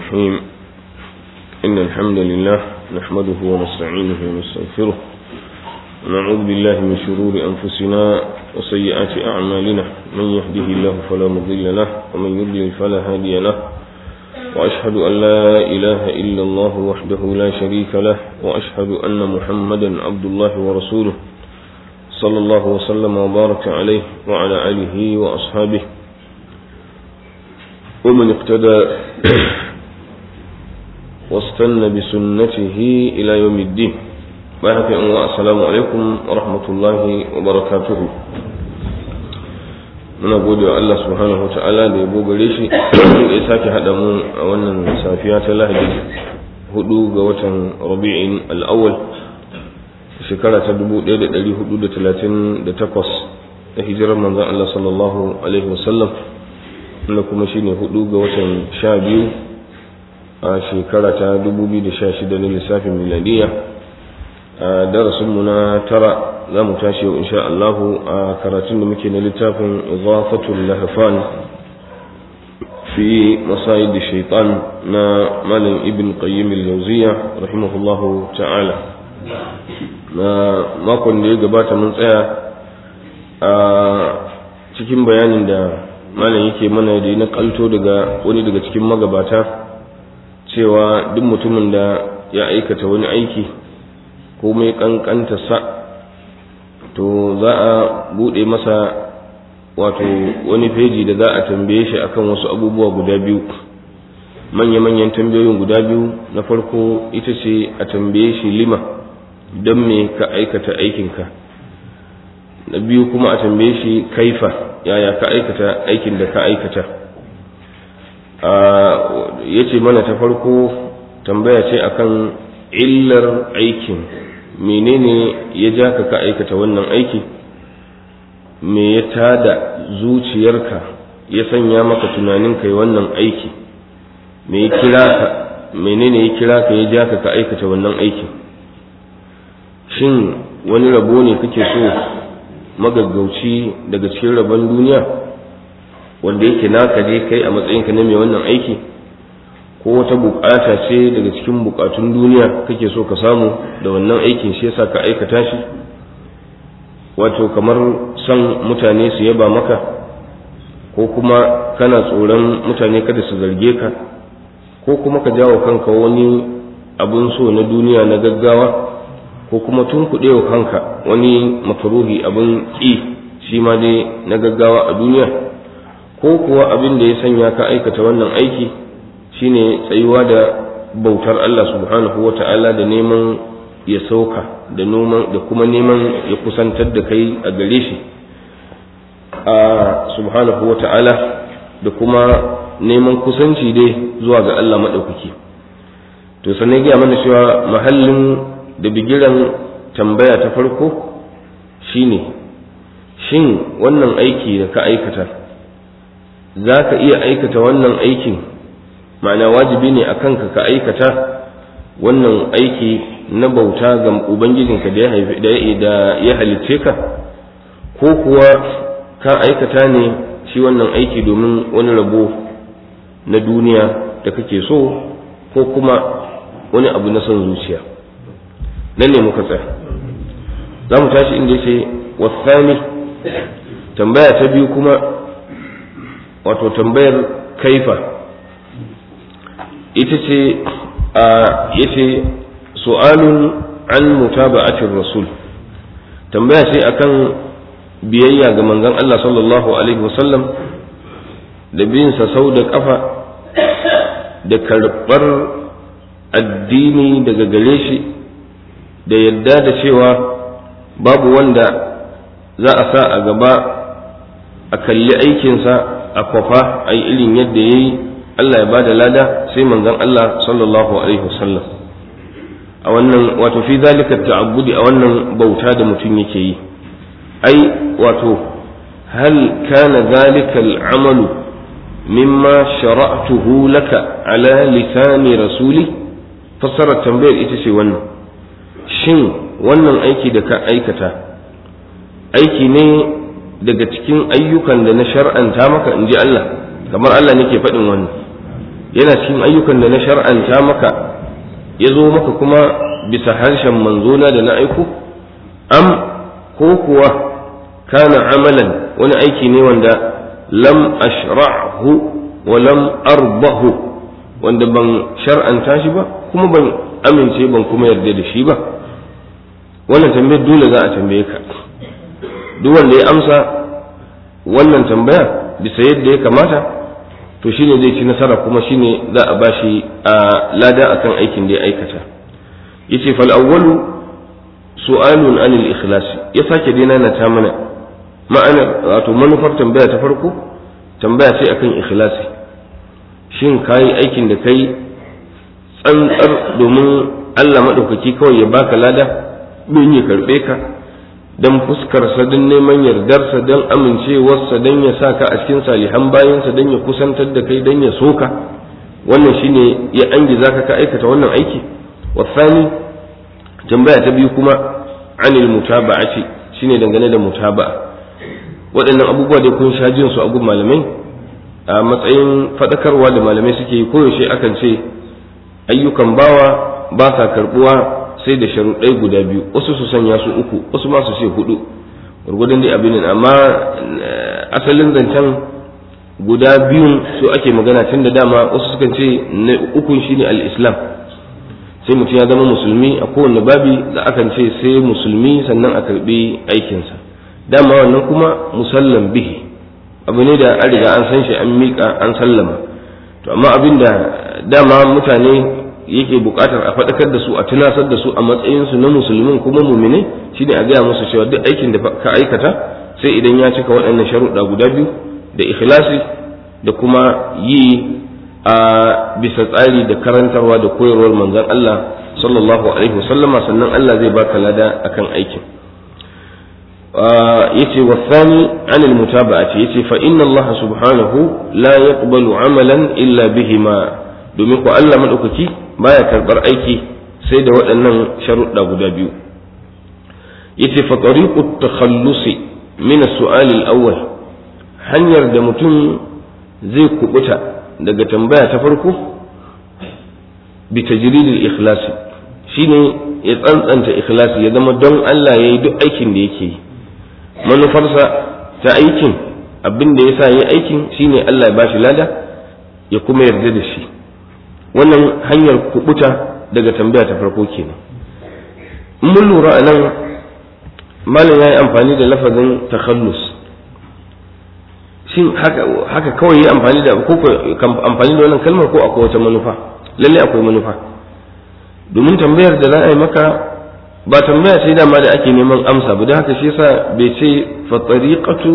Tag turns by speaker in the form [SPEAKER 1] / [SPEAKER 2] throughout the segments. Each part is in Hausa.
[SPEAKER 1] الرحيم إن الحمد لله نحمده ونستعينه ونستغفره ونعوذ بالله من شرور أنفسنا وسيئات أعمالنا من يهده الله فلا مضل له ومن يضلل فلا هادي له وأشهد أن لا إله إلا الله وحده لا شريك له وأشهد أن محمدا عبد الله ورسوله صلى الله وسلم وبارك عليه وعلى آله وأصحابه ومن اقتدى واستنى بسنته إلى يوم الدين بارك السلام عليكم ورحمة الله وبركاته muna gode wa Allah subhanahu wa ta'ala da ya gare shi ya sake haɗa mu a wannan safiya ta lahadi hudu ga watan rabi'in al'awwal shekara ta 1438 da hijirar manzon Allah sallallahu alaihi wasallam wanda kuma shine hudu ga watan sha biyu a shekara ta 2016 na lissafin miladiya a darasinmu na tara za mu tashi yau insha Allahu a karatun da muke na littafin izafatul lahfan fi masayid shaitan na malam ibn qayyim al-jawziya rahimahullahu ta'ala na makon da ya gabata mun tsaya a cikin bayanin da malam yake mana da na kalto daga wani daga cikin magabata cewa duk mutumin da ya aikata wani aiki ko mai kankanta sa to za a bude masa wato wani feji da za a tambaye shi akan wasu abubuwa guda biyu manya-manyan tambayoyin guda biyu na farko ita ce a tambaye shi lima don me ka aikata aikinka na biyu kuma a tambaye shi kaifa yaya ka aikata aikin da ka aikata ya ce mana ta farko tambaya ce akan illar aikin menene ya ja ka ka aikata wannan aiki me ya tada zuciyarka ya sanya maka tunanin kai wannan aiki me ya kira ka menene ya kira ka ya ja ka ka aikata wannan aiki shin wani rabo ne kake so magaggauci daga cikin rabon duniya wanda yake naka je kai a matsayinka na mai wannan aiki ko wata bukata ce daga cikin bukatun duniya kake so ka samu da wannan aikin shi yasa ka aikata shi wato kamar son mutane su yaba maka ko kuma kana tsoron mutane kada su zarge ka ko kuma ka jawo kanka wani abun so na duniya na gaggawa ko kuma tun wa kanka wani makaruhi abin ƙi shi ma dai na gaggawa a duniya ko kuwa abin da ya sanya ka aikata wannan aiki shine tsayuwa da bautar Allah subhanahu wa ta'ala da neman ya sauka da noman da kuma neman ya kusantar da kai a gare shi a subhanahu wa ta'ala da kuma neman kusanci dai zuwa ga Allah maɗaukaki to sannan gaya mana cewa mahallin da bigiran tambaya ta farko shine shin wannan aiki da ka aikata za ka iya aikata wannan aikin ma'ana wajibi ne a kanka ka aikata wannan aiki na bauta ga ubangijinka da ya halicce ka ko kuwa ka aikata ne shi wannan aiki domin wani rabo na duniya da kake so ko kuma wani abu na son zuciya nan ne muka tsaya za mu tashi inda ya ce wasani tambaya ta biyu kuma wato tambayar kaifa ita ce a yace su'alun an mutaba'atir rasul tambaya ce akan biyayya ga manzon Allah sallallahu alaihi wasallam da bin sa sau da kafa da karɓar addini daga gare shi da yadda da cewa babu wanda za a sa a gaba a kalli aikinsa a kwafa a yi irin yadda ya yi Allah ya ba da lada sai manzon Allah sallallahu alaihi wasallam a wannan wato fi zalika ta'abbudi a wannan bauta da mutum yake yi ai wato hal kana zalika al'amalu mimma shara'tuhu laka ala lisani rasuli fassarar tambayar ita ce wannan shin wannan aiki da ka aikata aiki ne daga cikin ayyukan da na shar'anta maka in ji Allah kamar Allah nake faɗin wannan yana cikin ayyukan da na shar'anta maka ya zo maka kuma bisa harshen manzona da na aiko am ko kuwa kana amalan wani aiki ne wanda lam ashra'hu wa lam arbahu wanda ban shar'anta shi ba kuma ban amince ban kuma yarda da shi ba wannan tambayar dole za a tambaye ka duk wanda ya amsa wannan tambaya bisa yadda ya kamata to shine zai ci nasara kuma shine za a bashi a lada akan aikin da ya aikata yace fal awwalu su'alun anil ikhlas ya sake dai na ta mana ma'ana wato manufar tambaya ta farko tambaya ce akan ikhlasi shin kayi aikin da kai tsantsar domin Allah madaukaki kawai ya baka lada don ya karbe ka don fuskarsa don neman yardarsa don amincewarsa don ya sa ka a cikin salihan bayansa don ya kusantar da kai don ya soka wannan shine ya angi zaka ka aikata wannan aiki wasani tambaya ta biyu kuma anil mutaba'ati shine dangane da mutaba'a waɗannan abubuwa da kun sha jin su a gun malamai a matsayin faɗakarwa da malamai suke yi koyaushe akan ce ayyukan bawa ba sa karɓuwa sai da sharuɗai guda biyu wasu su sanya su uku wasu ma su ce hudu gurgudun dai abin amma asalin zancen guda biyun su ake magana tun da dama wasu sukan ce na ukun shine al-islam sai mutum ya zama musulmi a kowane babi da akan ce sai musulmi sannan a karbi aikinsa dama wannan kuma musallam bihi abu ne da an riga an san shi an miƙa an sallama to amma abin da dama mutane yake buƙatar a faɗakar da su a tunasar da su a matsayinsu na musulmin kuma mumine shine a gaya musu cewa duk aikin da ka aikata sai idan ya cika waɗannan sharuɗa guda biyu da ikhlasi da kuma yi a bisa tsari da karantarwa da koyarwar manzon Allah sallallahu alaihi wasallama sannan Allah zai baka lada akan aikin yace wasani anil mutaba'ati yace fa inna Allah subhanahu la yaqbalu amalan illa bihima domin ko Allah madaukaki baya karbar aiki sai da waɗannan sharuɗa guda biyu yace fa tariqut takhallusi min as-su'al al-awwal hanyar da mutum zai kubuta daga tambaya ta farko bi tajridil ikhlasi shine ya tsantsanta ikhlasi ya zama don Allah yayi duk aikin da yake yi manufarsa ta aikin abin da yasa yayi aikin shine Allah ya bashi lada ya kuma yarda da shi wannan hanyar kubuta daga tambaya ta farko kenan in mun lura a nan malam ya yi amfani da lafazin takhallus shin haka haka kawai yi amfani da ko amfani da wannan kalmar ko akwai wata manufa lalle akwai manufa domin tambayar da za a yi maka ba tambaya sai dama da ake neman amsa ba da haka shi yasa bai ce fa tariqatu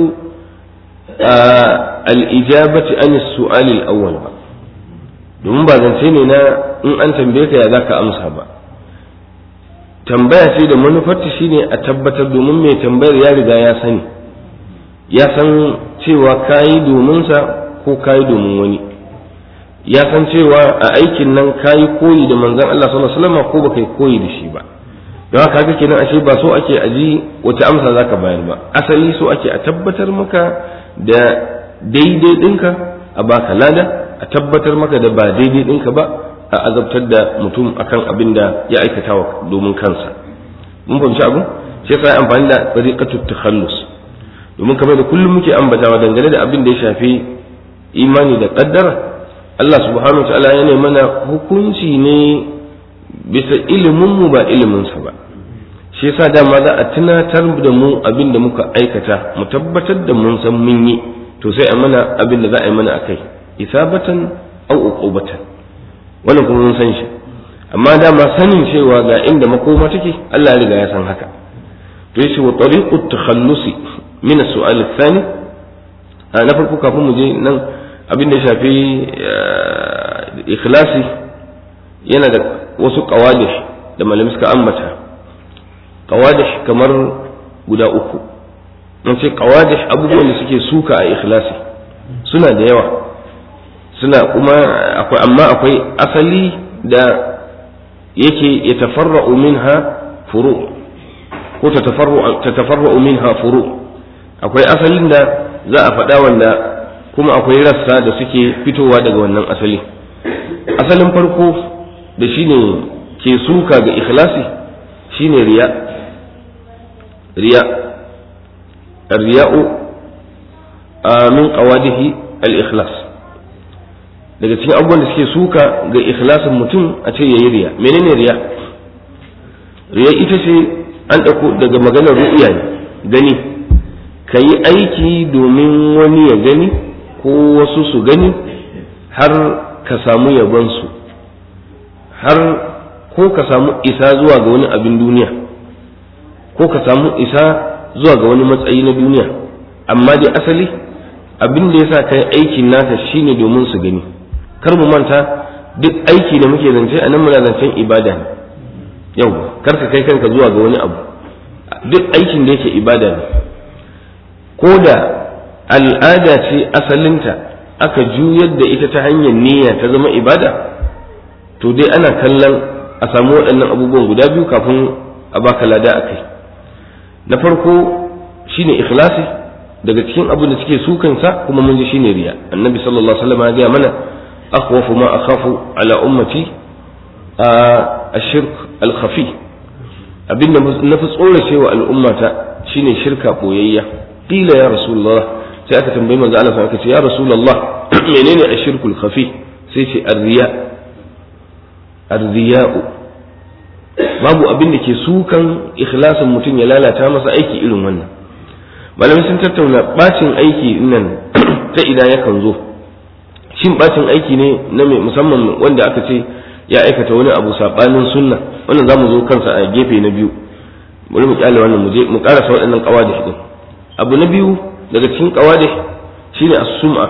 [SPEAKER 1] al-ijabati an as-su'al al-awwal ba domin ba zance ne na in an tambaye ka ya zaka amsa ba tambaya ce da manufarta shine a tabbatar domin mai tambayar ya riga ya sani ya san cewa kayi domin sa ko kayi domin wani ya san cewa a aikin nan kayi koyi da manzon Allah sallallahu alaihi wasallam ko baka yi koyi da shi ba don haka haka kenan ashe ba so ake aji wace amsa zaka bayar ba asali so ake a tabbatar maka da daidai ɗinka a baka lada a tabbatar maka da ba daidai ɗinka ba a azabtar da mutum akan abin da ya aikata wa domin kansa mun fahimci abu shi yasa amfani da tariqatu takhallus domin kamar da kullum muke ambatawa dangane da abin da ya shafi imani da qaddara Allah subhanahu wa ta'ala yana mana hukunci ne bisa ilimin mu ba ilimin sa ba shi yasa dama za a tunatar da mu abin da muka aikata mu tabbatar da mun san mun yi to sai a mana abin da za a yi mana akai isabatan aw uqubatan wannan kuma mun san shi amma dama sanin cewa ga inda makoma take Allah ya riga ya san haka to yace wa tariqut takhallusi min as-su'al ath-thani na farko kafin mu je nan abin da shafi ikhlasi yana da wasu qawadish da malami suka ambata qawadish kamar guda uku mun ce qawadish abubuwan da suke suka a ikhlasi suna da yawa suna kuma akwai amma akwai asali da yake ya tafarra'u minha furu ko ta tafarra'u minha furu akwai asalin da za a faɗa wanda kuma akwai rassa da suke fitowa daga wannan asali asalin farko da shine ke suka ga ikhlasi shine riya riya riya'u min qawadihi al-ikhlas daga cikin abubuwan da suke suka ga ikhlasin mutum a ce yayi riya menene riya riya ita ce an ɗauko daga maganar ru'ya ne gani ka yi aiki domin wani ya gani ko wasu su gani har ka samu yabonsu har ko ka samu isa zuwa ga wani abin duniya ko ka samu isa zuwa ga wani matsayi na duniya amma dai asali abin da ya sa ka yi aikin naka shine domin su gani kar mu manta duk aiki da muke zance a nan muna zancen ibada ne yau kar ka kai kanka zuwa ga wani abu duk aikin da yake ibada ne ko da al'ada ce asalinta aka juyar da ita ta hanyar niyya ta zama ibada to dai ana kallon a samu waɗannan abubuwan guda biyu kafin a baka lada a kai na farko shine ikhlasi daga cikin abin da suke sukansa kuma mun ji shine riya annabi sallallahu alaihi wasallam ya gaya mana akhwafu ma akhafu ala ummati ashirk al-khafi abinda na fi tsorace wa al'ummata shine shirka boyayya qila ya rasulullah sai aka tambayi manzo Allah sai aka ce ya rasulullah menene ashirkul khafi sai ce ar-riya ar-riya'u babu abin da ke sukan ikhlasin mutum ya lalata masa aiki irin wannan malamai sun tattauna bacin aiki nan ta ina yakan zo shin bacin aiki ne na mai musamman wanda aka ce ya aikata wani abu sabanin sunna wannan zamu zo kansa a gefe na biyu bari mu kyale wannan mu je mu karasa waɗannan qawadih din abu na biyu daga cikin qawadih shine as-sum'a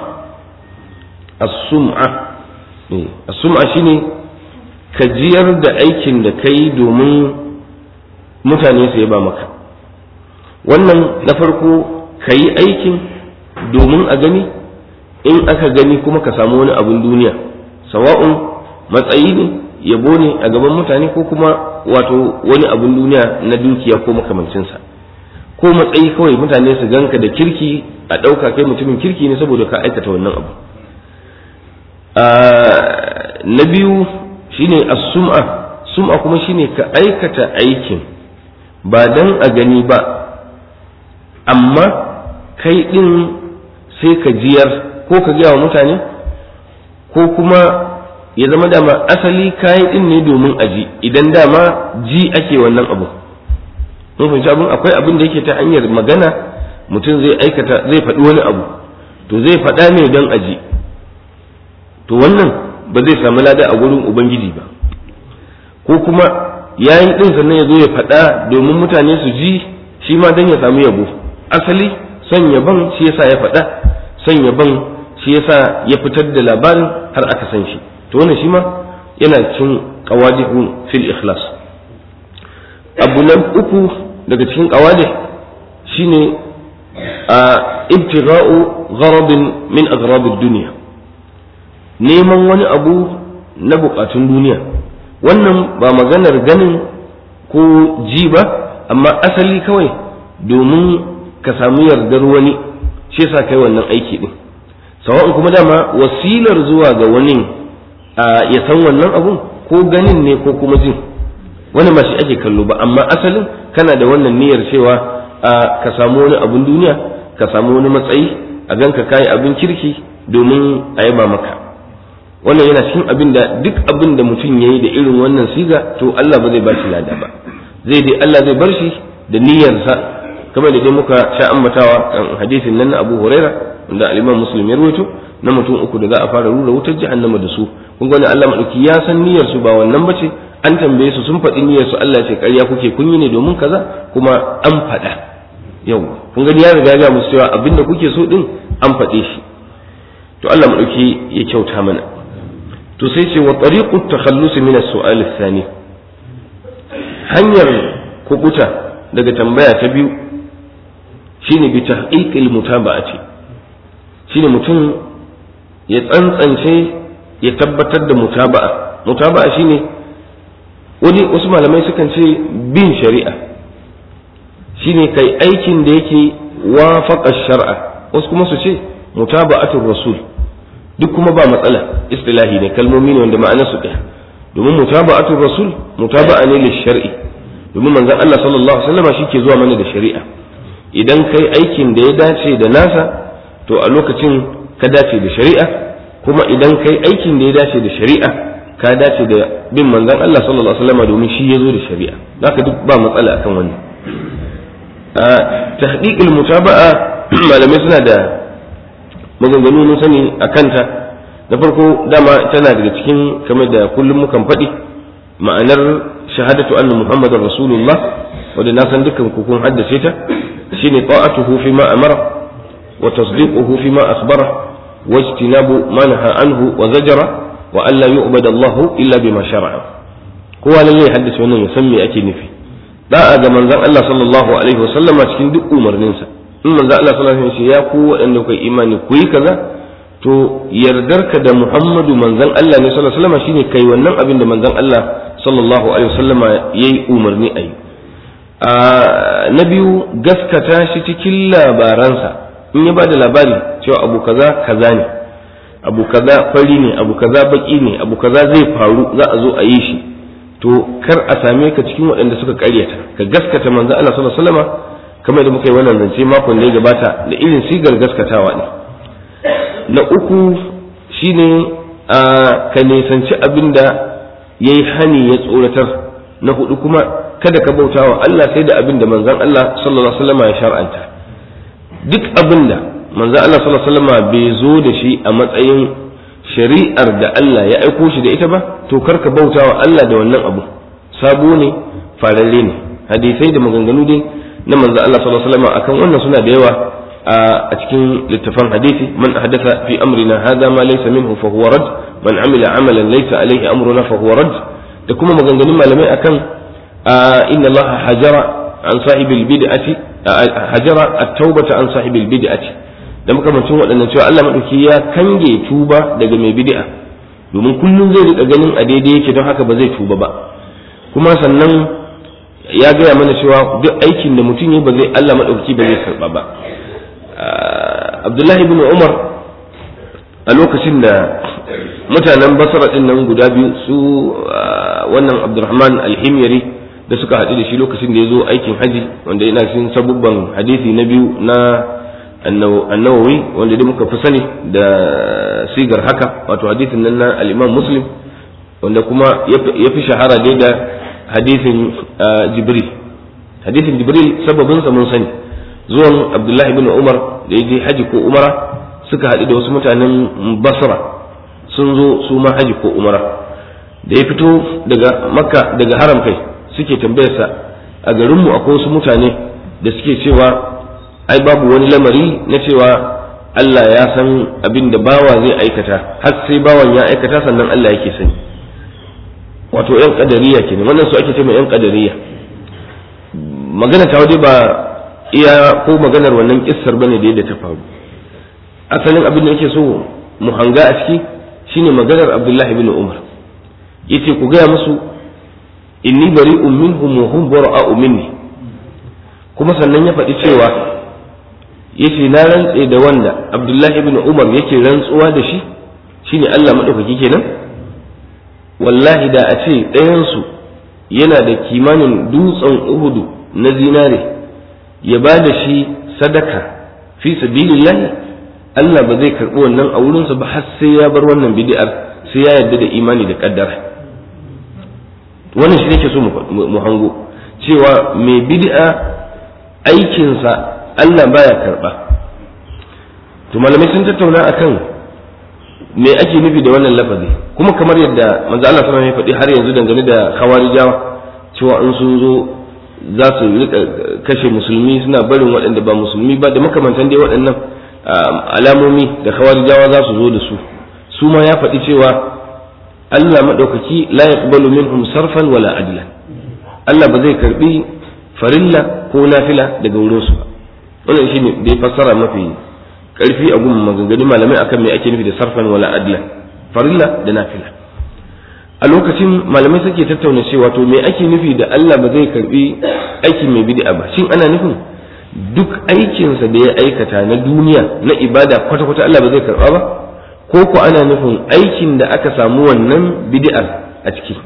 [SPEAKER 1] as-sum'a as-sum'a shine ka jiyar da aikin da kai domin mutane su yaba maka wannan na farko ka yi aikin domin a gani in aka gani kuma ka samu wani abin duniya sawa'un matsayi ne yabo ne a gaban mutane ko kuma wato wani abin duniya na dukiya ko makamancinsa ko matsayi kawai mutane su ganka da kirki a ɗauka kai mutumin kirki ne saboda ka aikata wannan abu na biyu shine as-sum'a sum'a kuma shine ka aikata aikin ba dan a gani ba amma kai din sai ka jiyar ko ka gaya wa mutane ko kuma ya zama dama asali kayi din ne domin aji idan dama ji ake wannan abu mun fahimci abin akwai abin da yake ta hanyar magana mutum zai aikata zai faɗi wani abu to zai faɗa ne don aji to wannan ba zai samu lada a gurin ubangiji ba ko kuma yayin din sannan ya zo ya faɗa domin mutane su ji shi ma don ya samu yabo asali son yaban shi yasa ya faɗa son yaban shi yasa ya fitar da labarin har aka san shi to wannan shi ma yana cin qawadihu fil ikhlas abu na uku daga cikin qawadih shine a ibtigha'u gharabin min aghrabid dunya neman wani abu na bukatun duniya wannan ba maganar ganin ko ji ba amma asali kawai domin ka samu yardar wani shi yasa kai wannan aiki din sawa'un kuma dama wasilar zuwa ga wani ya san wannan abun ko ganin ne ko kuma jin wani ba shi ake kallo ba amma asalin kana da wannan niyyar cewa ka samu wani abun duniya ka samu wani matsayi a ganka kayi abin kirki domin a yaba maka wannan yana cikin abin da duk abin da mutum ya yi da irin wannan siga to Allah ba zai ba shi lada ba zai dai Allah zai bar shi da niyyarsa kamar da dai muka sha ambatawa kan hadisin nan na Abu Huraira wanda al-Imam Muslim ya rawaito na mutum uku da za a fara rura wutar jahannama da su kun ga Allah madauki ya san niyyar su ba wannan bace an tambaye su sun faɗi niyyar su Allah ya ce ƙarya kuke kun yi ne domin kaza kuma an faɗa yau kun gani ya riga ya ga musu cewa abinda kuke so din an faɗe shi to Allah madauki ya kyauta mana to sai ce wa tariqu takhallus min as-su'al ath-thani hanyar kubuta daga tambaya ta biyu shine bi tahqiqil mutaba'ati shine mutum ya tsantsance ya tabbatar da mutaba'a mutaba'a shine wani wasu malamai sukan ce bin shari'a shine kai aikin da yake wafaqa shar'a wasu kuma su ce mutaba'atul rasul duk kuma ba matsala istilahi ne kalmomi ne wanda ma'anar su ɗaya domin mutaba'atul rasul mutaba'a ne shar'i domin manzon Allah sallallahu alaihi wasallam shi ke zuwa mana da shari'a idan kai aikin da ya dace da nasa to a lokacin ka dace da shari'a kuma idan kai aikin da ya dace da shari'a ka dace da bin manzon Allah sallallahu alaihi wasallam domin shi ya zo da shari'a zaka duk ba matsala akan wannan a tahqiqul mutaba'a malamai suna da maganganu mun sani a kanta da farko dama tana daga cikin kamar da kullum mukan faɗi ma'anar shahadatu anna muhammadar rasulullah wanda na san dukkan ku kun haddace ta shine ta'atuhu fi ma amara wa tasdiquhu fi ma akhbara wa ijtinabu ma naha anhu wa zajara wa an la yu'bada Allah illa bima shar'a kowa lalle haddace wannan ya san me ake nufi da'a ga manzon Allah sallallahu alaihi wa sallama cikin duk umarninsa in manzon Allah sallallahu alaihi wa sallam ya ku waɗanda kai imani ku yi kaza to yardarka da Muhammadu manzon Allah ne sallallahu alaihi wasallam shine kai wannan abin da manzon Allah sallallahu alaihi wasallam yayi umarni ayi a na biyu gaskata shi cikin labaransa in ya bada labari cewa abu kaza kaza ne abu kaza fari ne abu kaza baki ne abu kaza zai faru za a zo a yi shi to kar a same ka cikin waɗanda suka karyata ka gaskata manzon Allah sallallahu alaihi wasallam kamar da muka yi wannan zance makon da ya gabata da irin sigar gaskatawa ne na uku shine a ka nisanci abin da ya yi hani ya tsoratar na hudu kuma kada ka bauta wa Allah sai da abin da manzan Allah sallallahu alaihi wasallam ya shar'anta duk abin da manzan Allah sallallahu alaihi wasallam bai zo da shi a matsayin shari'ar da Allah ya aiko shi da ita ba to kar ka bauta wa Allah da wannan abu sabo ne fararre ne hadisai da maganganu dai na manzan Allah sallallahu alaihi wasallam akan wannan suna da yawa a cikin littafan hadisi man ahdatha fi amrina hadha ma laysa minhu fa huwa rad man amila amalan laysa alayhi amruna fa huwa rad da kuma maganganun malamai akan inna Allah hajara an sahibil bid'ati hajara at-taubata an sahibil bid'ati da makamancin waɗannan cewa Allah madauki ya kange tuba daga mai bid'a domin kullum zai rika ganin a daidai yake don haka ba zai tuba ba kuma sannan ya gaya mana cewa duk aikin da mutum ya ba zai Allah madauki ba zai karba ba abdullahi ibn umar a lokacin da mutanen basra din nan guda biyu su wannan abdurrahman alhimyari da suka haɗu da shi lokacin da ya zo aikin haji wanda yana cikin sabubban hadisi na biyu na annawawi wanda dai muka fi sani da sigar haka wato hadisin nan na al'imam muslim wanda kuma ya fi shahara dai da hadisin jibril hadisin jibril sababinsa mun sani zuwan abdullahi bin umar da ya je haji ko umara suka haɗu da wasu mutanen basra sun zo su ma haji ko umara da ya fito daga makka daga haram kai suke tambayarsa a garinmu akwai wasu mutane da suke cewa ai babu wani lamari na cewa Allah ya san abin da bawa zai aikata har sai bawan ya aikata sannan Allah yake sani wato yan kadariya kenan wannan su ake ce yan kadariya magana ta waje ba iya ko maganar wannan kissar bane da yadda ta faru asalin abin da yake so mu hanga a ciki shine maganar Abdullah ibn Umar yace ku gaya musu inni bari'un minhum wa hum bara'u minni kuma sannan ya faɗi cewa yace na rantse da wanda Abdullah ibn Umar yake rantsuwa da shi shine Allah madaukaki kenan wallahi da a ce ɗayansu yana da kimanin dutsen uhudu na zinare ya ba da shi sadaka fi sabilillahi Allah ba zai karɓi wannan a wurinsa ba har sai ya bar wannan bid'ar sai ya yarda da imani da kaddara wannan shi nake so mu hango cewa mai bid'a aikinsa Allah baya karɓa to malamai sun tattauna akan me ake nufi da wannan lafazi kuma kamar yadda manzo Allah sallallahu alaihi wasallam ya faɗi har yanzu dangane da khawarijawa cewa in sun zo za su rika kashe musulmi suna barin waɗanda ba musulmi ba da makamantan dai waɗannan alamomi da khawarijawa za su zo da su su ma ya faɗi cewa Allah maɗaukaki la yaqbalu minhum sarfan wala adla Allah ba zai karbi farilla ko nafila daga wurin su ba wannan shine da ya fassara mafi karfi a gun maganganun malamai akan me ake nufi da sarfan wala adla farilla da nafila a lokacin malamai suke tattauna cewa to me ake nufi da Allah ba zai karbi aikin mai bid'a ba shin ana nufin duk aikinsa da ya aikata na duniya na ibada kwata-kwata Allah ba zai karba ba ko ko ana nufin aikin da aka samu wannan bid'ar a ciki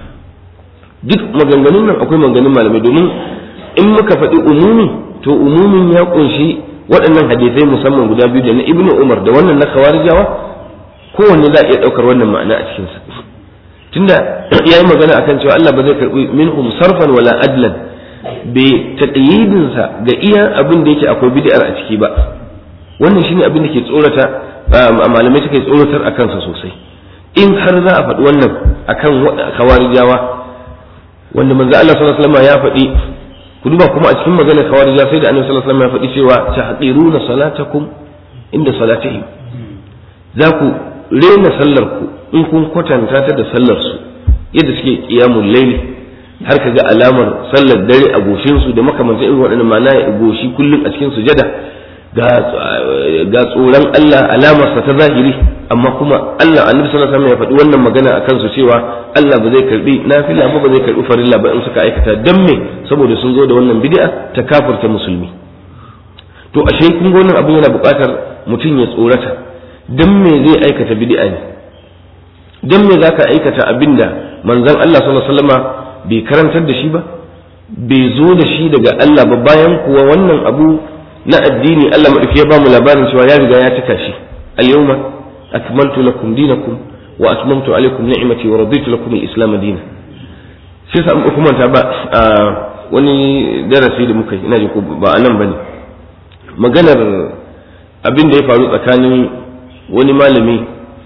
[SPEAKER 1] duk maganganun nan akwai maganganun malamai domin in muka faɗi umumi to umumin ya kunshi waɗannan hadisai musamman guda biyu da na ibnu umar da wannan na khawarijawa kowanne za a iya ɗaukar wannan ma'ana a cikinsa tunda ya yi magana akan cewa Allah ba zai karɓi minhum sarfan wala adlan bai taƙayyidinsa ga iya abin da yake akwai bid'ar a ciki ba wannan shine abin da ke tsorata malamai suka tsoratar a kansa sosai in har za a faɗi wannan akan khawarijawa wanda manzo Allah sallallahu alaihi wasallam ya faɗi ku duba kuma a cikin maganar khawarija sai da annabi sallallahu alaihi wasallam ya faɗi cewa tahqiruna salatakum inda salatihim za ku rena sallar ku in kun kwatanta ta da sallar su yadda suke qiyamul layli har ka ga alamar sallar dare a goshin su da makamantan irin waɗannan ma'ana ya goshi kullum a cikin sujada ga ga tsoron Allah alamar sa ta zahiri amma kuma Allah annabi sallallahu alaihi wasallam ya faɗi wannan magana akan su cewa Allah ba zai karbi nafila ba ba zai karbi farilla ba in suka aikata dan me saboda sun zo da wannan bid'a ta kafirta musulmi to ashe kun ga wannan abin yana buƙatar mutum ya tsorata dan me zai aikata bid'a ne dan me zaka aikata abinda manzon Allah sallallahu alaihi wasallam bai karantar da shi ba bai zo da shi daga Allah ba bayan kuwa wannan abu na addini Allah madauki ya ba mu labarin cewa ya riga ya cika shi al-yawma akmaltu lakum dinakum wa atmamtu alaykum ni'mati wa raditu lakum al-islam dinan sai sa kuma ta ba wani darasi da muka yi ina ji ko ba anan bane maganar abin da ya faru tsakanin wani malami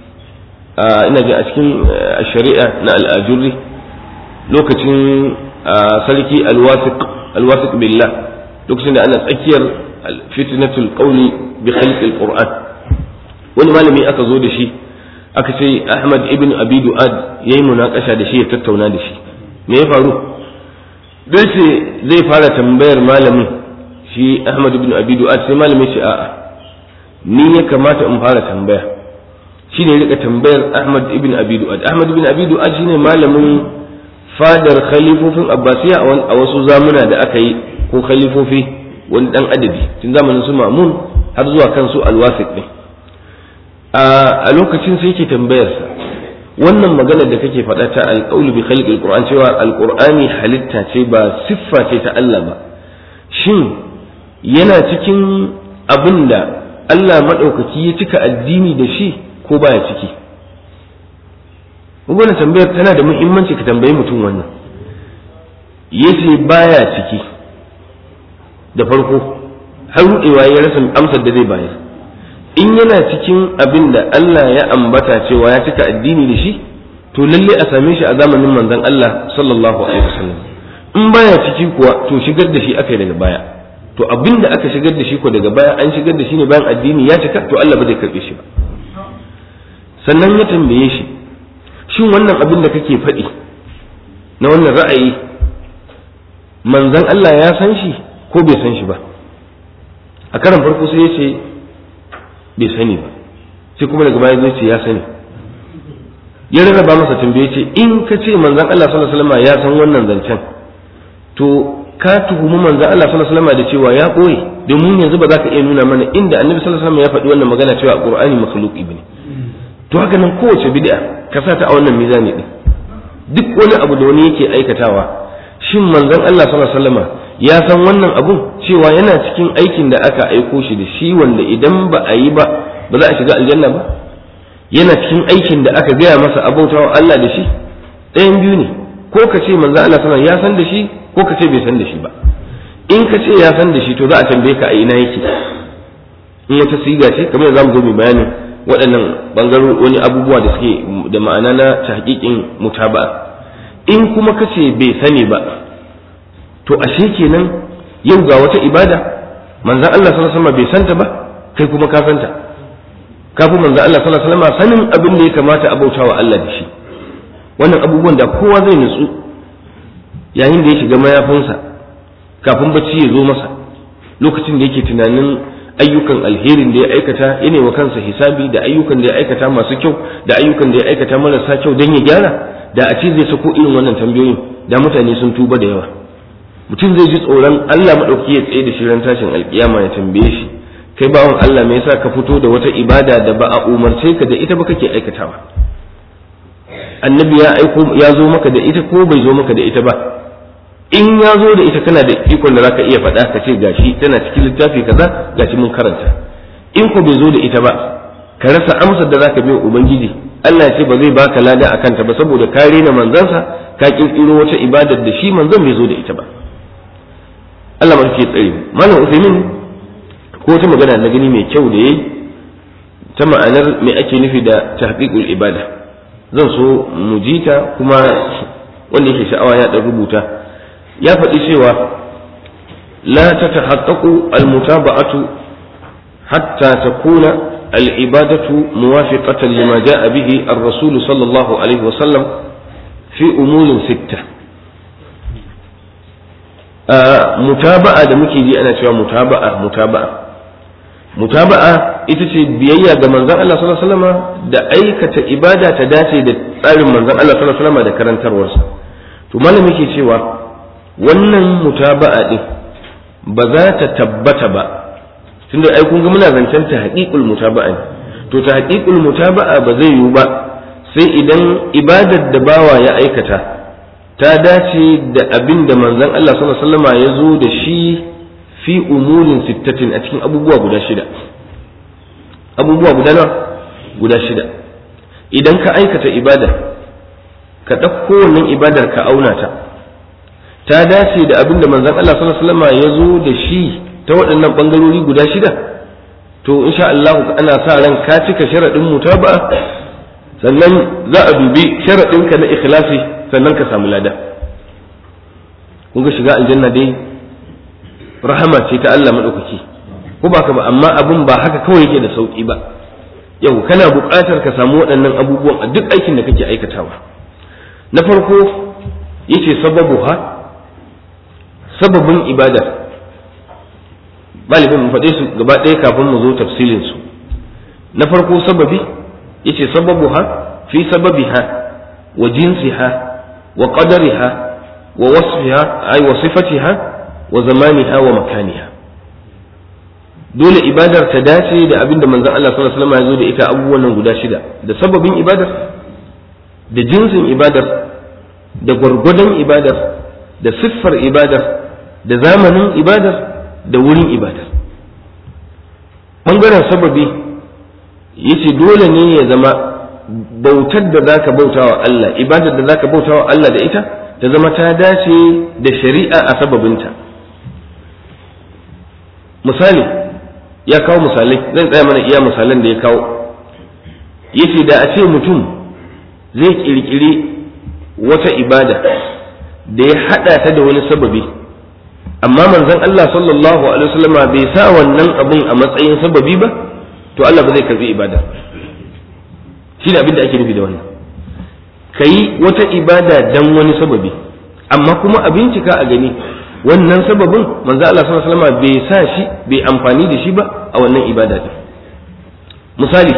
[SPEAKER 1] ina ji a cikin shari'a na al'ajurri lokacin sarki alwasiq alwasiq billah lokacin da ana tsakiyar fitnatul qawli bi khalqi alquran wani malami aka zo da shi aka ce Ahmad ibn Abi Du'ad yayi munakasha da shi ya tattauna da shi me ya faru dai ce zai fara tambayar malamin shi Ahmad ibn Abi Du'ad sai malamin ce a'a ni ya kamata in fara tambaya shi ne rika tambayar Ahmad ibn Abi Du'ad Ahmad ibn Abi Du'ad shine malamin fadar khalifofin Abbasiya a wasu zamuna da aka yi ko khalifofi wani dan adadi tun zamanin su Mamun har zuwa kan su Al-Wasiq ne a lokacin sai yake tambayarsa wannan magana da kake faɗa ta alƙaulu bi khalqil qur'an cewa alqur'ani halitta ce ba siffa ce ta Allah ba shin yana cikin abin da Allah maɗaukaki ya cika addini da shi ko baya ciki wannan tambayar tana da muhimmanci ka tambayi mutum wannan yace baya ciki da farko har ruɗewa ya rasa amsar da zai bayar in yana cikin abin da Allah ya ambata cewa ya cika addini da shi to lalle a same shi a zamanin manzon Allah sallallahu alaihi wasallam in baya ciki kuwa to shigar da shi aka yi daga baya to abin da aka shigar da shi ko daga baya an shigar da shi ne bayan addini ya cika to Allah ba zai karbe shi ba sannan ya tambaye shi shin wannan abin da kake faɗi na wannan ra'ayi manzon Allah ya san shi ko bai san shi ba a karan farko sai ya ce bai sani ba sai kuma daga baya zai ce ya sani ya rarraba masa tambaye ce in ka ce manzon Allah sallallahu alaihi wasallam ya san wannan zancen to ka tuhumi manzon Allah sallallahu alaihi wasallam da cewa ya koyi domin yanzu ba za ka iya nuna mana inda annabi sallallahu alaihi wasallam ya faɗi wannan magana cewa qur'ani makhluqi bane to haka nan kowace bid'a ka sa ta a wannan mizani din duk wani abu da wani yake aikatawa shin manzon Allah sallallahu alaihi wasallam ya san wannan abun cewa yana cikin aikin da aka aiko shi da shi wanda idan ba a yi ba ba za a shiga aljanna ba yana cikin aikin da aka gaya masa abautawa Allah da shi ɗayan biyu ne ko ka ce manzo Allah sallallahu ya san da shi ko ka ce bai san da shi ba in ka ce ya san da shi to za a tambaye ka a ina yake in wata siga ce kamar za mu zo mu bayanin waɗannan bangaro wani abubuwa da suke da ma'ana na tahqiqin mutaba'a in kuma ka ce bai sani ba to ashe kenan yau ga wata ibada manzon Allah sallallahu alaihi wasallam bai santa ba kai kuma ka santa ka fi manzon Allah sallallahu alaihi wasallam sanin abin da ya kamata a bautawa Allah da shi wannan abubuwan da kowa zai nutsu yayin da ya shiga mayafinsa kafin bacci ya zo masa lokacin da yake tunanin ayyukan alherin da ya aikata ya wa kansa hisabi da ayyukan da ya aikata masu kyau da ayyukan da ya aikata marasa kyau don ya gyara da a ce zai sako irin wannan tambayoyin da mutane sun tuba da yawa mutum zai ji tsoron Allah maɗauki ya tsaye da shi ran tashin alkiyama ya tambaye shi kai bawan Allah me yasa ka fito da wata ibada da ba a umarce ka da ita ba kake aikatawa annabi ya aiko ya zo maka da ita ko bai zo maka da ita ba in ya zo da ita kana da ikon da zaka iya faɗa ka ce gashi tana cikin littafi kaza gashi mun karanta in ko bai zo da ita ba ka rasa amsar da zaka bi ubangiji Allah ya ce ba zai baka lada akan ta ba saboda ka rena manzansa ka kirkiro wata ibadar da shi manzon bai zo da ita ba Allah ma ke tsare malam Usaimin ko wata magana na gani mai kyau da yayi ta ma'anar me ake nufi da tahqiqul ibada zan so mu ji ta kuma wanda yake sha'awa ya dan rubuta ya faɗi cewa la tatahaqqaqu al-mutaba'atu hatta takuna al-ibadatu muwafiqatan lima ja'a bihi ar-rasul sallallahu alaihi wa sallam fi umurin sitta mutaba'a da muke ji ana cewa mutaba'a mutaba'a mutaba'a ita ce biyayya ga manzon Allah sallallahu alaihi wasallam da aikata ibada ta dace da tsarin manzon Allah sallallahu alaihi wasallam da karantarwarsa to malami ke cewa wannan mutaba'a din ba za ta tabbata ba tunda ai kun ga muna zancen ta haqiqul mutaba'a ne to ta haqiqul mutaba'a ba zai yiwu ba sai idan ibadar da bawa ya aikata ta dace da abin da manzon Allah sallallahu alaihi wasallam ya zo da shi fi umurin sittatin a cikin abubuwa guda shida abubuwa guda nawa guda shida idan ka aikata ibada ka ɗauko wannan ibadar ka auna ta ta dace da abin da manzon Allah sallallahu alaihi wasallam ya zo da shi ta waɗannan ɓangarori guda shida to insha Allah ana sa ran ka cika sharaɗin mutaba sannan za a dubi sharaɗinka na ikhlasi sannan ka samu lada kun ga shiga aljanna dai rahama ce ta Allah maɗaukaki ko ba ka ba amma abin ba haka kawai yake da sauƙi ba yau kana buƙatar ka samu waɗannan abubuwan a duk aikin da kake aikatawa na farko yace sababu ha sababin ibada malibin mu faɗe su gaba ɗaya kafin mu zo tafsilin su na farko sababi yace sababu ha fi sababiha wa jinsiha wa qadariha wa wasfiha ay wa sifatiha wa zamaniha wa makaniha dole ibadar ta dace da abinda manzon Allah sallallahu alaihi wasallam ya zo da ita abubuwan nan guda shida da sababin ibadar da jinsin ibadar da gwargwadon ibadar da siffar ibadar da zamanin ibadar da wurin ibadar ɓangaren sababi yace dole ne ya zama bautar da zaka bauta wa Allah ibadar da zaka bauta wa Allah da ita ta zama ta dace da shari'a a sababinta misali ya kawo misalai zan tsaya mana iya misalan da ya kawo yace da a ce mutum zai kirkiri wata ibada da ya hada ta da wani sababi amma manzon Allah sallallahu alaihi wasallam bai sa wannan abun a matsayin sababi ba to Allah ba zai karbi ibada shi ne abin da ake nufi da wannan kayi wata ibada dan wani sababi amma kuma a bincika a gani wannan sababin manzo Allah sallallahu alaihi wasallam bai sa shi bai amfani da shi ba a wannan ibada din misali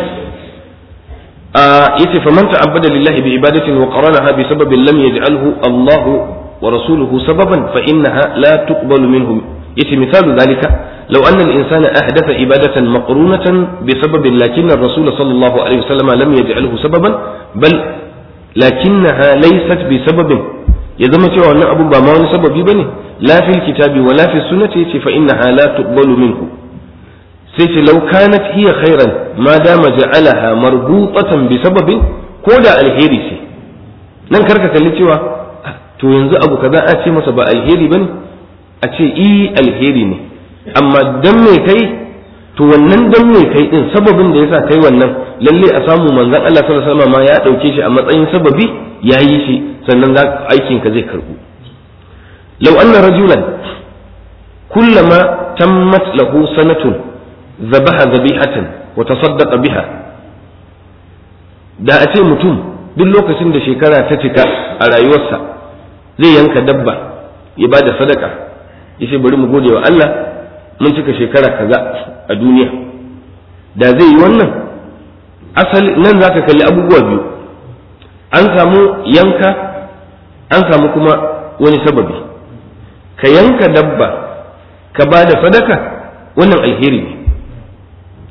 [SPEAKER 1] yace faman ta'abbada lillahi bi ibadatin wa qaranaha bi sababin lam yaj'alhu Allah wa rasuluhu sababan fa innaha la tuqbalu minhum yace misalu zalika لو أن الإنسان أحدث عبادة مقرونة بسبب لكن الرسول صلى الله عليه وسلم لم يجعله سببا بل لكنها ليست بسبب يزم cewa wannan abun ba ma wani sababi bane la fil kitabi wala fi sunnati yace fa innaha la tuqbalu minhu sai ce law kanat hiya khairan ma dama ja'alaha marbutatan bi sababin ko da alheri ce nan karka kalli cewa to yanzu abu kaza a ce masa ba alheri bane a ce i alheri ne amma dan me kai to wannan dan me kai din sababin da yasa kai wannan lalle a samu manzon Allah sallallahu alaihi wasallam ma ya dauke shi a matsayin sababi yayi shi sannan za aikin ka zai karbu law anna rajulan kullama tammat lahu sanatun zabaha zabihatan wa tasaddaqa biha da a ce mutum duk lokacin da shekara ta cika a rayuwarsa zai yanka dabba ya ba da sadaka ya ce bari mu gode wa Allah mun cika shekara kaza a duniya da zai yi wannan asali nan za ka kalli abubuwa biyu an samu yanka an samu kuma wani sababi ka yanka dabba ka ba da sadaka wannan alheri ne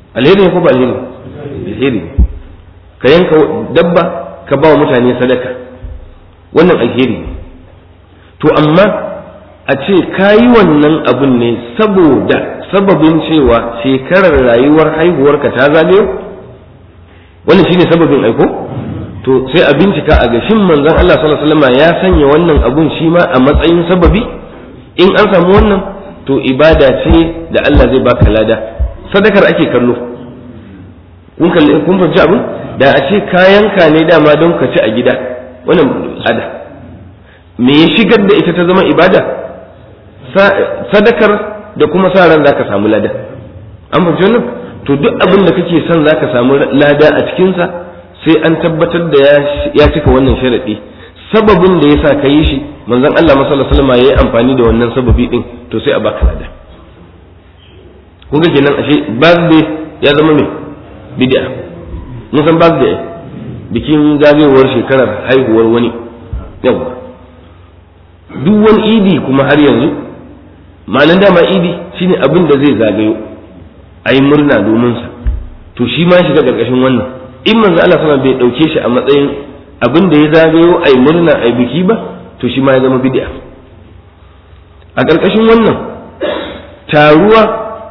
[SPEAKER 1] alheri ne ko ba alheri alheri ka yanka dabba ka ba wa mutane sadaka wannan alheri ne to amma a ce ka yi wannan abun ne saboda sababin cewa shekarar rayuwar haihuwarka ta zagayo wannan shine sababin aiko to sai a bincika a gashin manzon Allah sallallahu alaihi wasallam ya sanya wannan abun shi ma a matsayin sababi in an samu wannan to ibada ce da Allah zai baka lada sadakar ake kallo kun kalli kun fahimci abin da a ce kayanka ne dama don ka ci a gida wannan ada me ya shigar da ita ta zama ibada sadakar da kuma sa ran zaka samu lada an fahimci wannan to duk abin da kake son zaka samu lada a cikinsa sai an tabbatar da ya cika wannan sharadi sababin da yasa ka yi shi manzon Allah sallallahu alaihi wasallam yayi amfani da wannan sababi din to sai a baka lada kuga kenan ashe birthday ya zama me bid'a mun san birthday bikin zagayowar shekarar haihuwar wani yawa duk wani idi kuma har yanzu ma'anar dama idi shine abin da zai zagayo a yi murna domin sa to shi ma shiga ƙarƙashin wannan in manzo Allah sama bai ɗauke shi a matsayin abin da ya zagayo a yi murna a yi biki ba to shi ma ya zama bid'a a ƙarƙashin wannan taruwa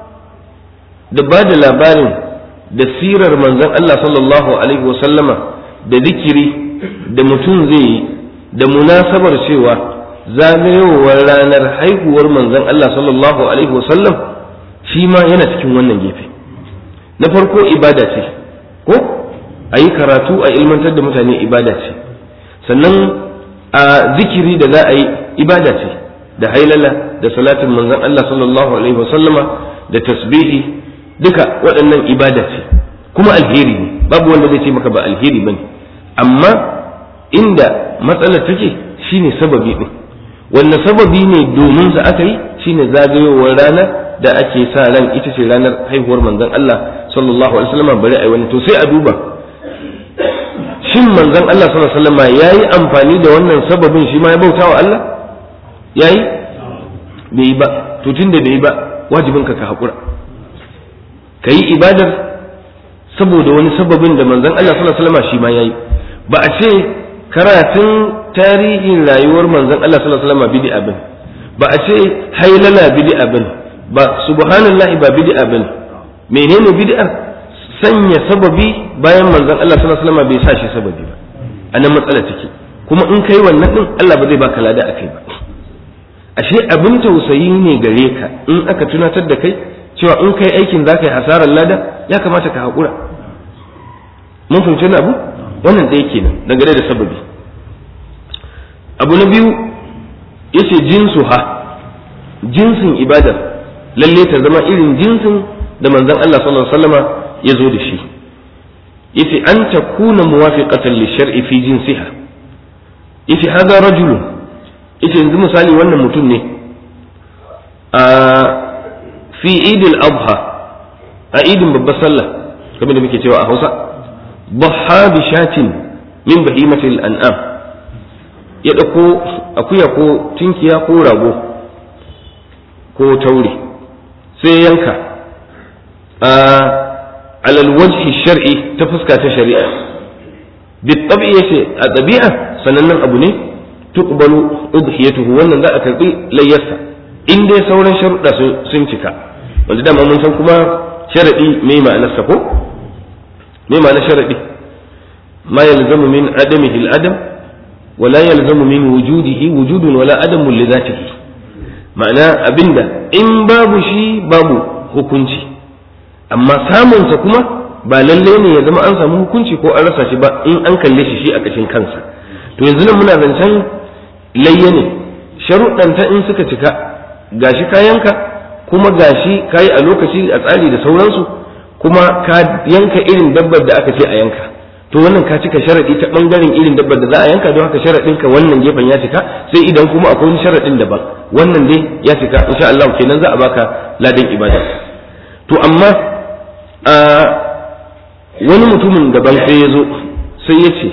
[SPEAKER 1] da ba da labarin da sirar manzon Allah sallallahu alaihi wasallama da zikiri da mutum zai yi da munasabar cewa zagayowar ranar haihuwar manzon Allah sallallahu alaihi wasallam shi ma yana cikin wannan gefe na farko ibada ce ko a yi karatu a ilmantar da mutane ibada ce sannan a zikiri da za a yi ibada ce da hailala da salatin manzon Allah sallallahu alaihi wasallama da tasbihi duka waɗannan ibada ce kuma alheri ne babu wanda zai ce maka ba alheri bane amma inda matsalar take shine sababi din wanne sababi ne domin sa aka yi shine zagayowar rana da ake sa ran ita ce ranar haihuwar manzon Allah sallallahu alaihi wasallam bari ai wani to sai a duba shin manzon Allah sallallahu alaihi wasallam yayi amfani da wannan sababin shi ma ya bauta wa Allah yayi bai yi ba to tunda bai yi ba wajibin ka ka hakura ka yi ibadar saboda wani sababin da manzon Allah sallallahu alaihi wasallam shi ma yayi ba a ce karatun tarihin rayuwar manzon Allah sallallahu alaihi wasallam bid'a bane ba a ce hailala bid'a bane ba subhanallahi ba bid'a bane menene bid'ar sanya sababi bayan manzon Allah sallallahu alaihi wasallam bai sa shi sababi ba anan matsala take kuma in kai wannan din Allah ba zai baka lada akai ba ashe abin tausayi ne gare ka in aka tunatar da kai cewa in kai aikin za ka yi hasarar lada ya kamata ka haƙura mun fahimci wani abu wannan ɗaya kenan dangane da sababi abu na biyu yace jinsu ha jinsin ibadar lalle ta zama irin jinsin da manzon Allah sallallahu alaihi wasallama ya zo da shi yace an takuna muwafiqatan li shar'i fi jinsiha yace hada rajulun yace yanzu misali wannan mutum ne a fi idil adha a idin babbar sallah kamar da muke cewa a hausa baha bi shatin min bahimatil an'am ya ɗauko akuya ko tinkiya ko rago ko taure sai yanka a alal wajhi shar'i ta fuska ta shari'a bi tabi'i yace a ɗabi'a sanannen abu ne tuqbalu udhiyatuhu wannan za a karbi layyarsa in dai sauran sharuɗa sun cika wanda dama mun san kuma sharaɗi me ma'anarsa ko me ma'anar sharaɗi ma yalzamu min adamihi al-adam wa la yalzamu min wujudihi wujudun wala adamun li zatihi ma'ana abinda in babu shi babu hukunci amma samunsa kuma ba lalle ne ya zama an samu hukunci ko an rasa shi ba in an kalle shi shi a kashin kansa to yanzu nan muna zancen layya ne sharuɗanta in suka cika gashi kayanka kuma gashi kayi a lokaci a tsari da sauransu kuma ka yanka irin dabbar da aka ce a yanka to wannan ka cika sharadi ta bangaren irin dabbar da za a yanka don haka sharadin ka wannan gefen ya cika sai idan kuma akwai wani sharadin daban wannan dai ya cika insha Allah kenan za a baka ladan ibada to amma a wani mutumin daban sai ya zo sai ya ce